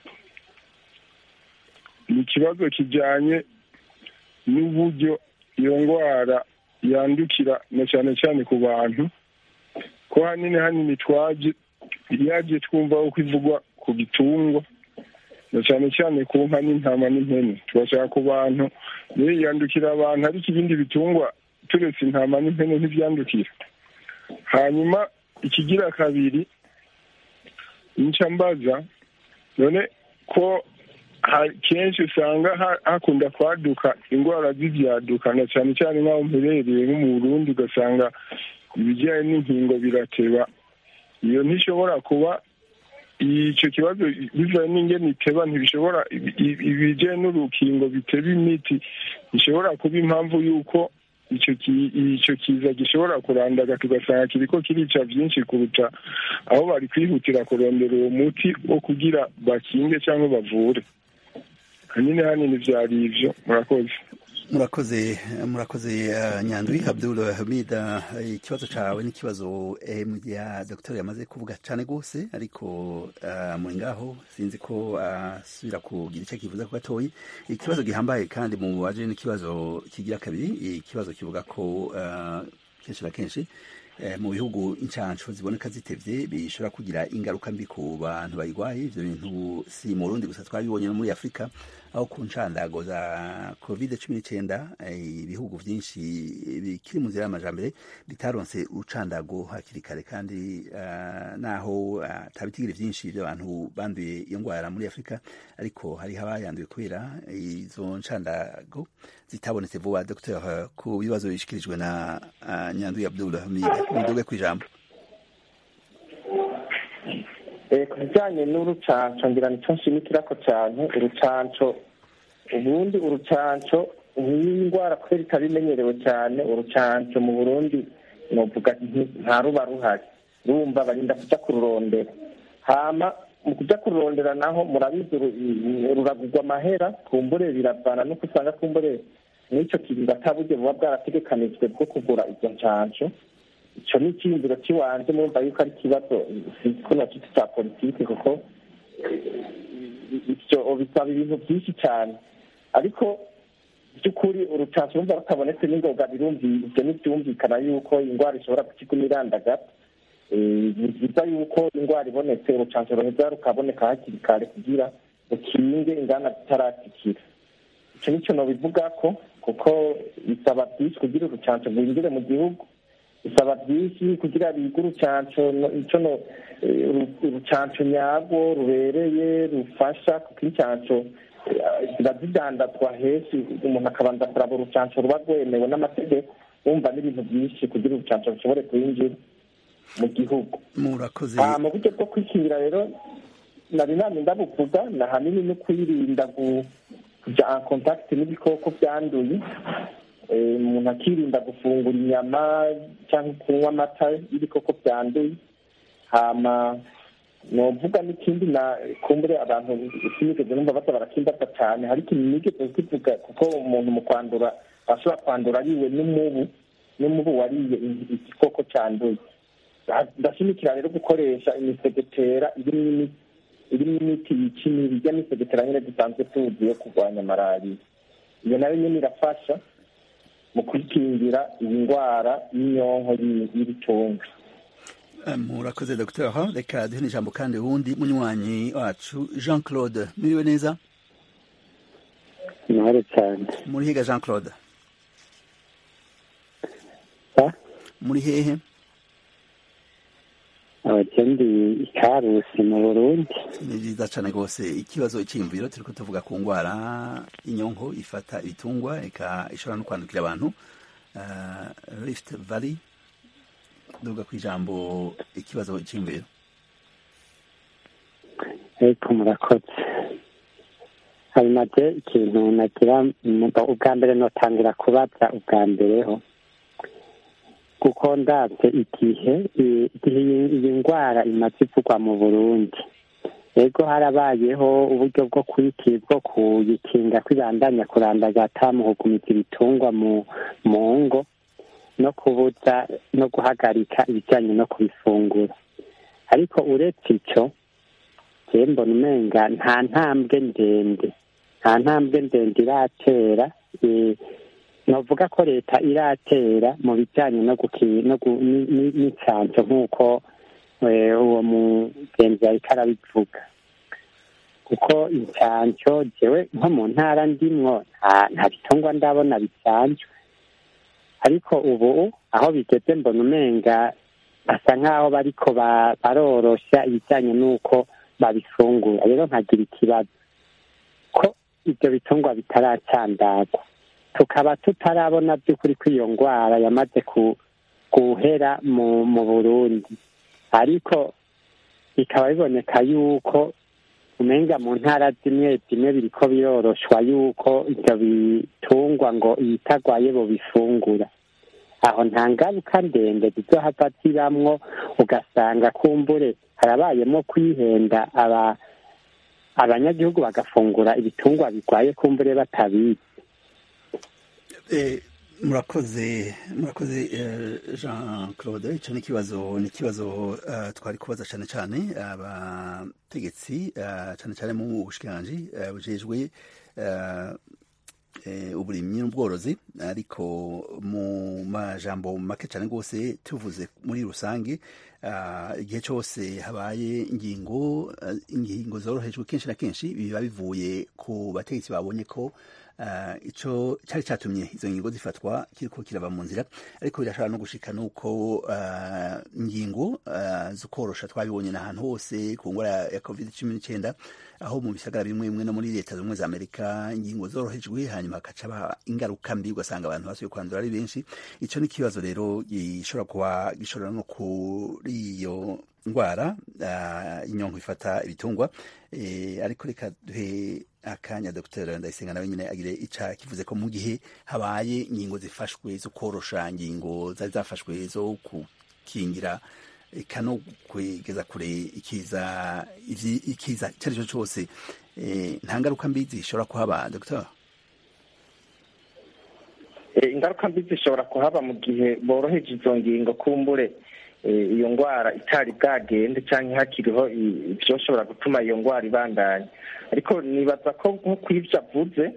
[SPEAKER 16] ni ikibazo kijyanye n'uburyo iyo ndwara yandukira na cyane cyane ku bantu ko hanini hanini twaje yaje twumva uko ivugwa ku bitungwa na cyane cyane ku nka n'intama n'impene tubashaka ku bantu niyo yandukira abantu ariko ibindi bitungwa turetse intama n'impene ntibyandukira hanyuma ikigira kabiri nca mbaza none ko kenshi usanga hakunda kwaduka indwara z'ibyaduka na cyane cyane nk'aho mperereye nko mu burundi ugasanga ibijyanye n'inkingo birateba iyo ntishobora kuba icyo kibazo bivaye n'ingene iteba ntibishobora ibijyanye n'urukingo biteba imiti bishobora kuba impamvu y'uko icyo kiza gishobora kurandaga tugasanga kiriko kirica byinshi kuruta aho bari kwihutira kurondera uwo muti wo kugira bakinge cyangwa bavure hanini hanini byari ibyo murakoze
[SPEAKER 1] murakoze murakoze nyandwi abdul hamida ikibazo cyawe n'ikibazo ya dogiteri yamaze kuvuga cyane rwose ariko muri ngaho sinzi ko asubira kugira icyo kivuza ku gatoyi ikibazo gihambaye kandi mu baje n'ikibazo kigira kabiri ikibazo kivuga ko kenshi na kenshi mu bihugu inshansho ziboneka zitevye bishobora kugira ingaruka mbi ku bantu bayirwaye ivyo bintu si mu Burundi gusa twabibonye no muri Afurika aho ku nshandago za covid cumi n'icyenda ibihugu byinshi bikiri mu nzira y'amajambere bitaronse urucandago hakiri kare kandi naho atabitigiri byinshi by'abantu banduye iyo ndwara muri afurika ariko hariho abayanduye kubera izo nshandago zitabonetse vuba dr ku bibazo bishikirijwe na nyanduye abdul hamid muduge ku ijambo
[SPEAKER 4] ku bijyanye n'urucanco ngira nicyo nshimikirako cyane urucanco ubundi urucanco nk'iyi ndwara kubera itaba imenyerewe cyane urucanco mu burundi novuga nta ruba ruhari rumva barinda kuja kururondera hama mu kuja kururondera naho murabizi ruragurwa amahera kumbure biravana nuko usanga kumbure n'icyo kiringo ataburyo buba bwarategekanijwe bwo kugura izo ncanco icyo ni icyiyumviro cy'iwanjye murumva yuko ari ikibazo sinzi ko nacyo cya politiki kuko ibyo bisaba ibintu byinshi cyane ariko by'ukuri urucanco rumva rutabonetse n'ingoga ibyo ntibyumvikana yuko indwara ishobora gukiguma irandagata ni byiza yuko indwara ibonetse urucanco ruheza rukaboneka hakiri kare kugira rukinge ingana zitaratikira icyo nicyo nobivuga ko kuko bisaba byinshi kugira urucanco rwinjire mu gihugu bisaba byinshi kugira bige urucanco ico no urucanco nyarwo rubereye rufasha kuko incanco ziba zidandazwa henshi umuntu akabanza kuraba urucanco ruba rwemewe n'amategeko wumva n'ibintu byinshi kugira urucanco rushobore kwinjira mu gihugu
[SPEAKER 1] murakoze
[SPEAKER 4] mu buryo bwo kwikingira rero nari nani ndabuvuga ni ahanini no kwirinda kuja en contact n'ibikoko byanduye umuntu akirinda gufungura inyama cyangwa kunywa amata y'ibikoko byanduye hama novuga n'ikindi na kumbure abantu sinigeze numva baza barakimbaza cyane hari ikintu nigeze kivuga kuko umuntu mu kwandura ashobora kwandura ariwe n'umubu n'umubu wariye igikoko cyanduye ndashimikira rero gukoresha imisegetera irimo imiti yica imibu ijya misegetera nyine dusanzwe tuzi yo kurwanya malariya iyo nayo nyine irafasha mu kwikingira iyi ndwara y'inyonko y'ibicunga
[SPEAKER 1] murakoze dr reka duhe ijambo kandi uwundi munywanyi wacu jean claude muriwe neza
[SPEAKER 15] mahoro cyane
[SPEAKER 1] muri higa jean claude muri hehe
[SPEAKER 15] abakendi ikarusi mu burundi
[SPEAKER 1] ni byiza cyane rwose ikibazo icyiyumviro turi tuvuga ku ndwara inyonko ifata ibitungwa ika ishobora no kwandukira abantu rift valley duga ku ijambo ikibazo icyiyumviro
[SPEAKER 15] ariko murakoze hari nabyo ikintu nagira ubwa mbere notangira kubaza ubwa mbere ho kuko ndabye igihe igihe iyi ndwara imaze ivugwa mu burundi ego harabayeho uburyo bwo bwo kuyikinga kwibandanya kurandagata mu kugumiza ibitungwa mu ngo no kubuza no guhagarika ibijyanye no kubifungura ariko uretse icyo mbona umenga nta ntambwe ndende nta ntambwe ndende iratera navuga ko leta iratera mu bijyanye n'icanco nk'uko uwo mugenzi ariko arabivuga kuko incanco jewe nko mu ntara ndimwo nta bitungwa ndabona bicanjwe ariko ubu aho bigeze mbona umenga
[SPEAKER 12] basa nk'aho bariko ba- barorosha ibijyanye n'uko babifungura rero nkagira ikibazo ko ibyo bitungwa bitaracandagwa tukaba tutarabona by'ukuri ko iyo ndwara yamaze ku guhera mu mu burundi ariko bikaba biboneka yuko umenga mu ntara zimwe zimwe biriko biroroshwa yuko ibyo bitungwa ngo ibitagwaye bo bifungura aho nta ngaruka ndende zizohava zibamwo ugasanga kumbure harabayemo kwihenda aba abanyagihugu bagafungura ibitungwa bigwaye kumbure batabizi
[SPEAKER 1] Eh, murakoze murakoze eh, jean claude icyo ni ikibazo ni ikibazo eh, twari kubaza cyane cyane abategetsi eh, cyane cyane mu bushikiranganji eh, bujejwe eh, eh, uburimyi n'ubworozi ariko mu majambo make cyane rwose tuvuze muri rusange ah, igihe cyose habaye ingingo ah, ingingo zorohejwe kenshi na kenshi biba bivuye ku bategetsi babonye ko ah, ico cyari cyatumye izo ngingo zifatwa kiriko kirava mu nzira ariko birashobora no gushika nuko ah, ingingo ah, zo korosha twabibonye n'ahantu hose ku ngwara ya covid cumi n'icyenda aho mu bisagara bimwe bimwe no muri leta zimwe za amerika ingingo zorohejwe hanyuma hakaca haba ingaruka mbi ugasanga abantu basubiye kwandura ari benshi ico ni ikibazo rero gishobora kuba gishobora no kuri iyo ndwara ah, inyonko ifata ibitungwa Eh, ariko reka duhe akanya dr ndayisenga nawe nyine agire ica kivuze ko mu gihe habaye ingingo zifashwe zo korosha ingingo zari zafashwe zo gukingira eka no kwegeza kure ikiza ivyi- ikiza icyo ari cyo cyose eh, nta ngaruka mbi zishobora kuhaba dr
[SPEAKER 14] Eh, ingaruka mbi zishobora kuhaba mu gihe boroheje izo ngingo kumbure eh, iyo ndwara itari bwagende cyangwa hakiriho i- ibyoshobora gutuma iyo ndwara ibandanya ariko nibaza ko nko ku ivyo avuze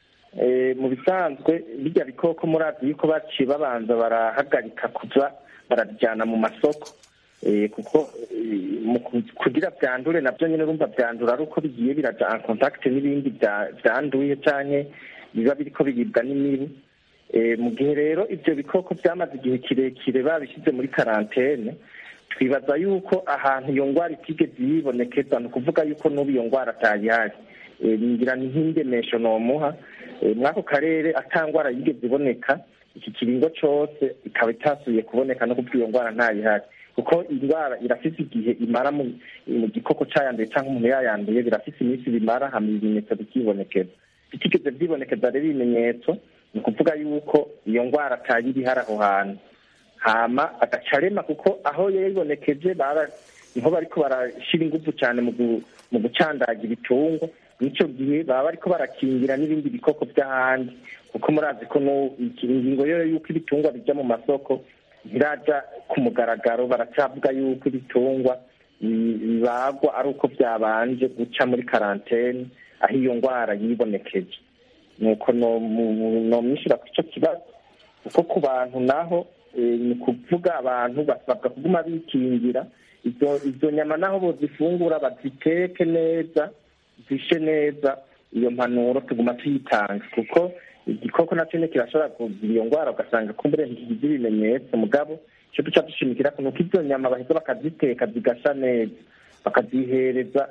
[SPEAKER 14] eh, mu bisanzwe bijya bikoko murazi yuko baciye babanza barahagarika kuza barabijyana mu masoko Eh, kuko eh, mu ku- kugira byandure nabyo nyine urumva byandura ari uko bigiye biraja en contact n'ibindi bya- byanduye canke biba biriko biribwa n'imibu Eh, mu gihe rero ibyo bikoko byamaze igihe kirekire babishyize muri karantene twibaza yuko ahantu iyo ndwara itigeze yibonekeza ni ukuvuga yuko n'ubu iyo ndwara atayihari Eh, ngira ni nk'indemesho nomuha Eh, mw'ako karere ata ndwara yigeze iboneka iki kiringo cose ikaba itasubiye kuboneka no kubwo iyo ndwara ntayihari kuko indwara irafise igihe imara mu mu gikoko cayanduye cyangwa umuntu yayanduye birafise iminsi bimara hama ibimenyetso bikibonekeza bitigeze byibonekeza rero ibimenyetso ni ukuvuga yuko iyo ndwara atayi iri hari aho hantu hama agaca arema kuko aho yayibonekeje bara niho bariko barashira ingufu cyane mu gu- mu gucandaga ibitungwa n'ico gihe baba bariko barakingira n'ibindi bikoko by'ahandi kuko murazi ko nu- iki- ingingo yo yuko ibitungwa bija mu masoko ntiraja ku mugaragaro baracyavuga yuko ibitungwa bi- bibagwa ari uko byabanje guca muri karantene aho iyo ndwara yibonekeje nuko nomwishyura ku icyo kibazo kuko ku bantu naho eh, ni ukuvuga abantu basabwa kuguma bikingira izo izo nyama naho bozifungura baziteke neza zishe neza iyo mpanuro tuguma tuyitanga kuko igikoko nacyo nyine kirashobora kugira iyo ndwara ugasanga kumbure ntikigize ibimenyetso mugabo icyo duca dushimikira ko nuko izo nyama baheza bakaziteka zigasha neza bakazihereza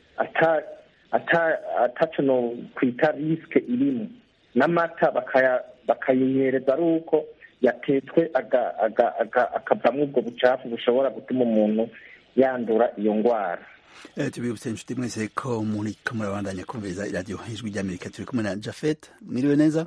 [SPEAKER 14] ata ata ataco no kwita risike irimo n'amata bakaya bakayihereza ari uko yatetswe aga- aga- aga- akavamwo ubwo bucafu bushobora gutuma umuntu yandura iyo ndwara
[SPEAKER 1] Eh, tubibutse inshuti mwese ko muri ko murabandanya kumviriza iradiyo ijwi ry'amerika turi kumwe na jafet mwiriwe neza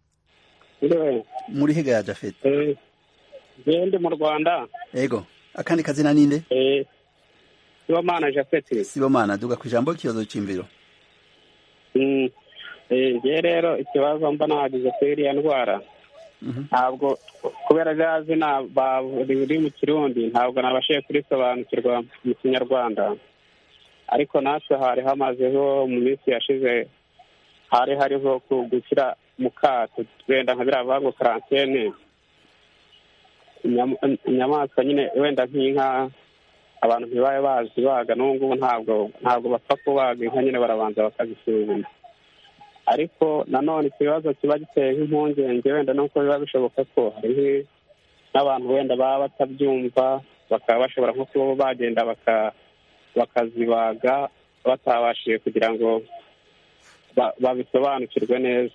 [SPEAKER 1] muri higa ya jafet
[SPEAKER 17] jewe ndi mu rwanda
[SPEAKER 1] ego akandi kazina ninde
[SPEAKER 17] eh, sibomana japhet
[SPEAKER 1] sibomana duga ku ijambo ikibazo c'imviro
[SPEAKER 17] Mm, eh, ngewe rero ikibazo mba nagize kuri iriya ndwara ntabwo kubera rya zina ba- riri mu kirundi ntabwo nabashije kurisobanukirwa mu kinyarwanda ariko natwe hari hamazeho mu minsi yashize hari hariho ku- gushyira mu kato wenda nka biriya bavuga ngo karantene Inyama- inyamaswa nyine wenda nk'inka abantu ntibabe bazibaga n'ubu ngubu ntabwo ntabwo bapfa kubaga inka nyine barabanza bakazisuzuma ariko nanone ikibazo kiba giteye nk'impungenge wenda nuko biba bishoboka ko hari nk'i- n'abantu wenda baba batabyumva bakaba bashobora nko kuba bagenda baka- bakazibaga batabashije kugira ngo ba- babisobanukirwe neza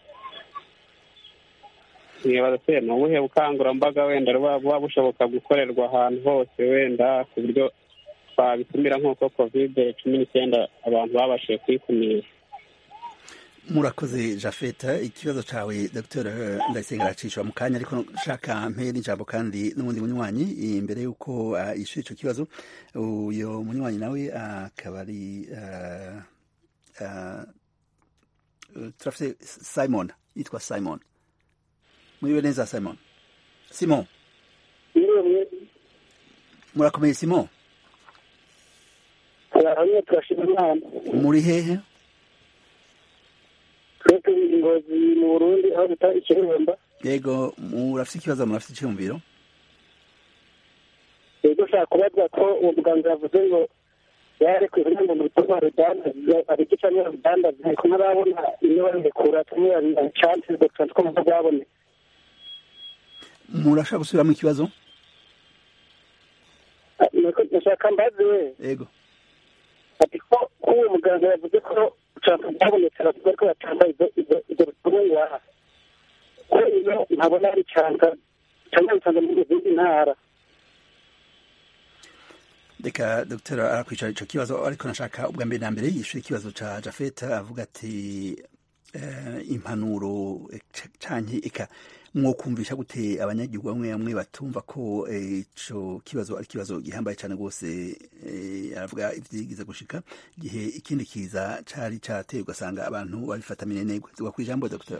[SPEAKER 17] nibaza se ni ubuhe bukangurambaga wenda buba buba bushoboka gukorerwa ahantu hose wenda ku buryo twabikumira nk'uko kovide cumi n'icyenda abantu babashije kuyikumira
[SPEAKER 1] murakoze jafeta ikibazo cawe dr ndayisenga aracishwa mu kanya ariko nshaka mpe n'ijambo kandi n'ubundi munywanyi imbere y'uko uh, yishura ico kibazo uyo munywanyi nawe akaba ari uh, uh, turafite simon yitwa simon muriwe neza simon simon murakomeye simon
[SPEAKER 5] hamwe turashima imana
[SPEAKER 1] muri hehe
[SPEAKER 5] twe turi ingozi mu burundi aho bita ikiremba
[SPEAKER 1] yego murafite ikibazo murafite icyumviro
[SPEAKER 5] yego ushaka kubaza ko uwo muganga yavuze ngo yarekuye kugira ngo mu bikorwa bidandaza abiki cyangwa bidandaza ariko ntarabona iyo babirekura tumwe babicanse dr twumva byabone
[SPEAKER 1] murashaka gusubiramo ikibazo
[SPEAKER 5] nashaka mbaze we
[SPEAKER 1] yego
[SPEAKER 5] ati ko uwo muganga yavuze ko ucanka byabonetse abavuga ko batanga ibyo ibyo bitungwa ko iyo ntabona ari canka cyangwa bitanga mu zindi ntara
[SPEAKER 1] reka dr arakwicara ico kibazo ariko nashaka ubwa mbere na mbere yishyura ikibazo ca jafeta avuga ati eh, impanuro eh, ca- canke eka mwokumvisha gute abanyagihugu bamwe bamwe batumva ko eh, ico kibazo ari ikibazo gihambaye cane rwose eh, aravuga ivyigize gushika igihe ikindi kiza cari cateye ugasanga abantu babifata minenegwe tuga kwijambo dr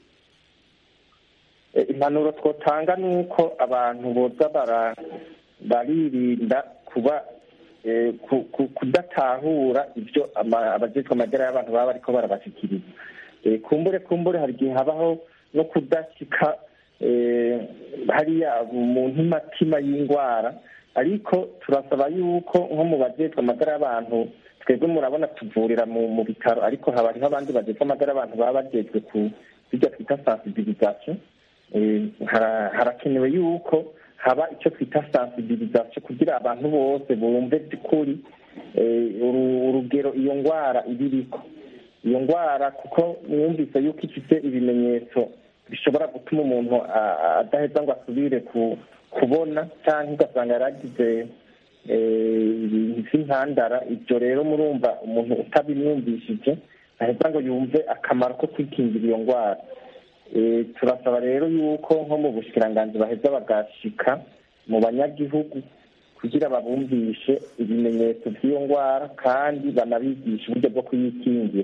[SPEAKER 14] Eh, impanuro twotanga ni uko abantu boza bara baririnda kuba eh, ku- ku- kudatahura ibyo ama- abajejwe amagara y'abantu baba bariko barabashikiriza Eh, kumbure kumbure hari igihe habaho no kudashika eh, hariya mu ntimatima y'indwara ariko turasaba yuko nko mu bajejwe amagara y'abantu twebwe murabona tuvurira mu mu bitaro ariko haba hariho abandi bajejwe amagara y'abantu baba bajejwe ku bijya twita sensibilisation Eh, hara- harakenewe yuko haba icyo twita sensibilisation kugira abantu bose bumve by'ukuri eh, uru- urugero iyo ndwara ibiriko iyo ndwara kuko mwumvise yuko ifite ibimenyetso bishobora gutuma umuntu a- a- adaheza ngo asubire ku- kubona cyangwa ugasanga yaragize eh, ibintu by'intandara ibyo rero murumva umuntu utabimwumvishije aheza ngo yumve akamaro ko kwikingira iyo ndwara Eh, turasaba rero yuko nko mu bushikiranganji baheza bagashika mu banyagihugu kugira babumvishe ibimenyetso by'iyo ndwara kandi banabigishe uburyo bwo kuyikingira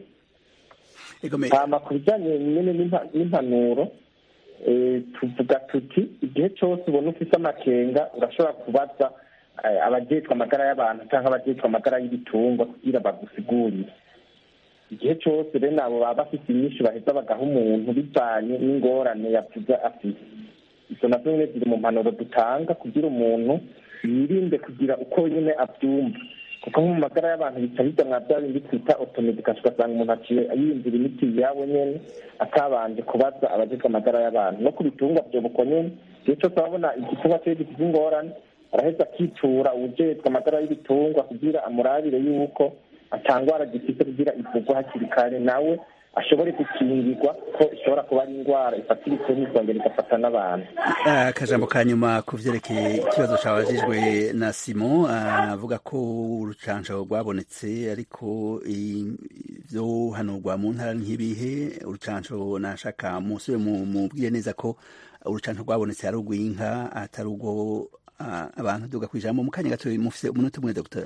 [SPEAKER 14] hama ku bijyanye nyine n'impa- n'impanuro eh, tuvuga tuti igihe cyose ubona ufite amakenga urashobora kubaza eh, abajejwe amagara y'abantu cyangwa abajejwe amagara y'ibitungwa kugira bagusigurire igihe cyose bene abo baba bafite inyinshi baheza bagaha umuntu bivanye n'ingorane yavuze afite izo nazo nyine ziri mu mpanuro dutanga kugira umuntu yirinde kugira uko nyine abyumva kuko nko mu magara y'abantu bica bijya mwa bya bindi twita otomedikasi ugasanga umuntu aciye yiyumvira imiti yabo nyene atabanje kubaza abajejwe amagara y'abantu no ku bitungwa vyobuko nyene igihe cyose ababona igitungwa ciwe gifite ingorane araheza akitura uwujejwe amagara y'ibitungwa kugira amurabire yuko atangwara gifite kugira ivurwe hakiri kare nawe ashobore gukingirwa ko ishobora kuba ari indwara ifata ibitungwa ikongera igafata n'abantu
[SPEAKER 1] akajambo ka nyuma ku vyerekeye ikibazo cabajijwe na simon avuga ko urucanco rwabonetse ariko ivyo hanurwa mu ntara nk'ibihe urucanco nashaka musube mubwire neza ko urucanco rwabonetse ari urw'inka atari urwo ah, abantu duga kwijambo mu kanya gato mufise umunota umwe dogiteri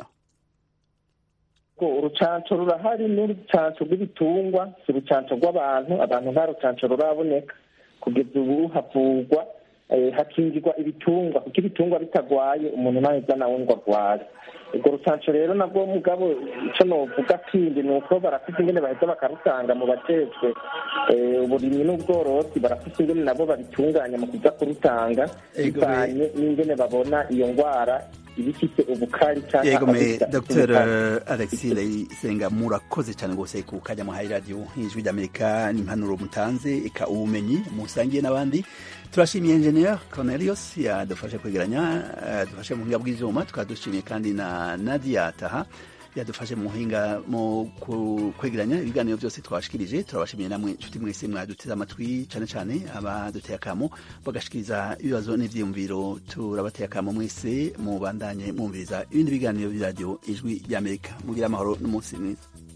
[SPEAKER 14] ko urucanco rurahari n'urucanco rw'ibitungwa si urucanco rw'abantu abantu nta rucanco ruraboneka kugeza ubu havurwa eh, hakingirwa ibitungwa kuko ibitungwa bitagwaye umuntu ntaheza nawe ngo agware urwo rucanco rero nabwo mugabo ico novuga kindi ni uko barafite ingene baheza bakarutanga mu bajejwe eh, uburimyi n'ubworozi barafite ingene nabo babitunganya mu kuza kurutanga
[SPEAKER 1] Ego,
[SPEAKER 14] bivanye n'ingene babona iyo ndwara iba ifite ubukari cyangwa
[SPEAKER 1] yego me
[SPEAKER 14] ifite
[SPEAKER 1] dr
[SPEAKER 14] ubukari.
[SPEAKER 1] alexis ndayisenga murakoze cyane rwose ku kajya muhaye radiyo nk'ijwi ry'amerika n'impanuro mutanze eka ubumenyi musangiye n'abandi turashimiye engineer cornelius yadufashe kwegeranya yadufashe mu buhinga bw'izuba tukaba dushimiye kandi na nadia taha yadufashe mu buhinga mu ku- kwegeranya ibiganiro byose twashikirije turabashimiye namwe inshuti mwese mwaduteze amatwi cyane cyane abaduteye akamo bagashikiriza ibibazo n'ivyiyumviro turabateye akamo mwese mubandanye mwumviriza ibindi biganiro by'iradiyo ijwi ry'amerika mugira amahoro n'umunsi mwiza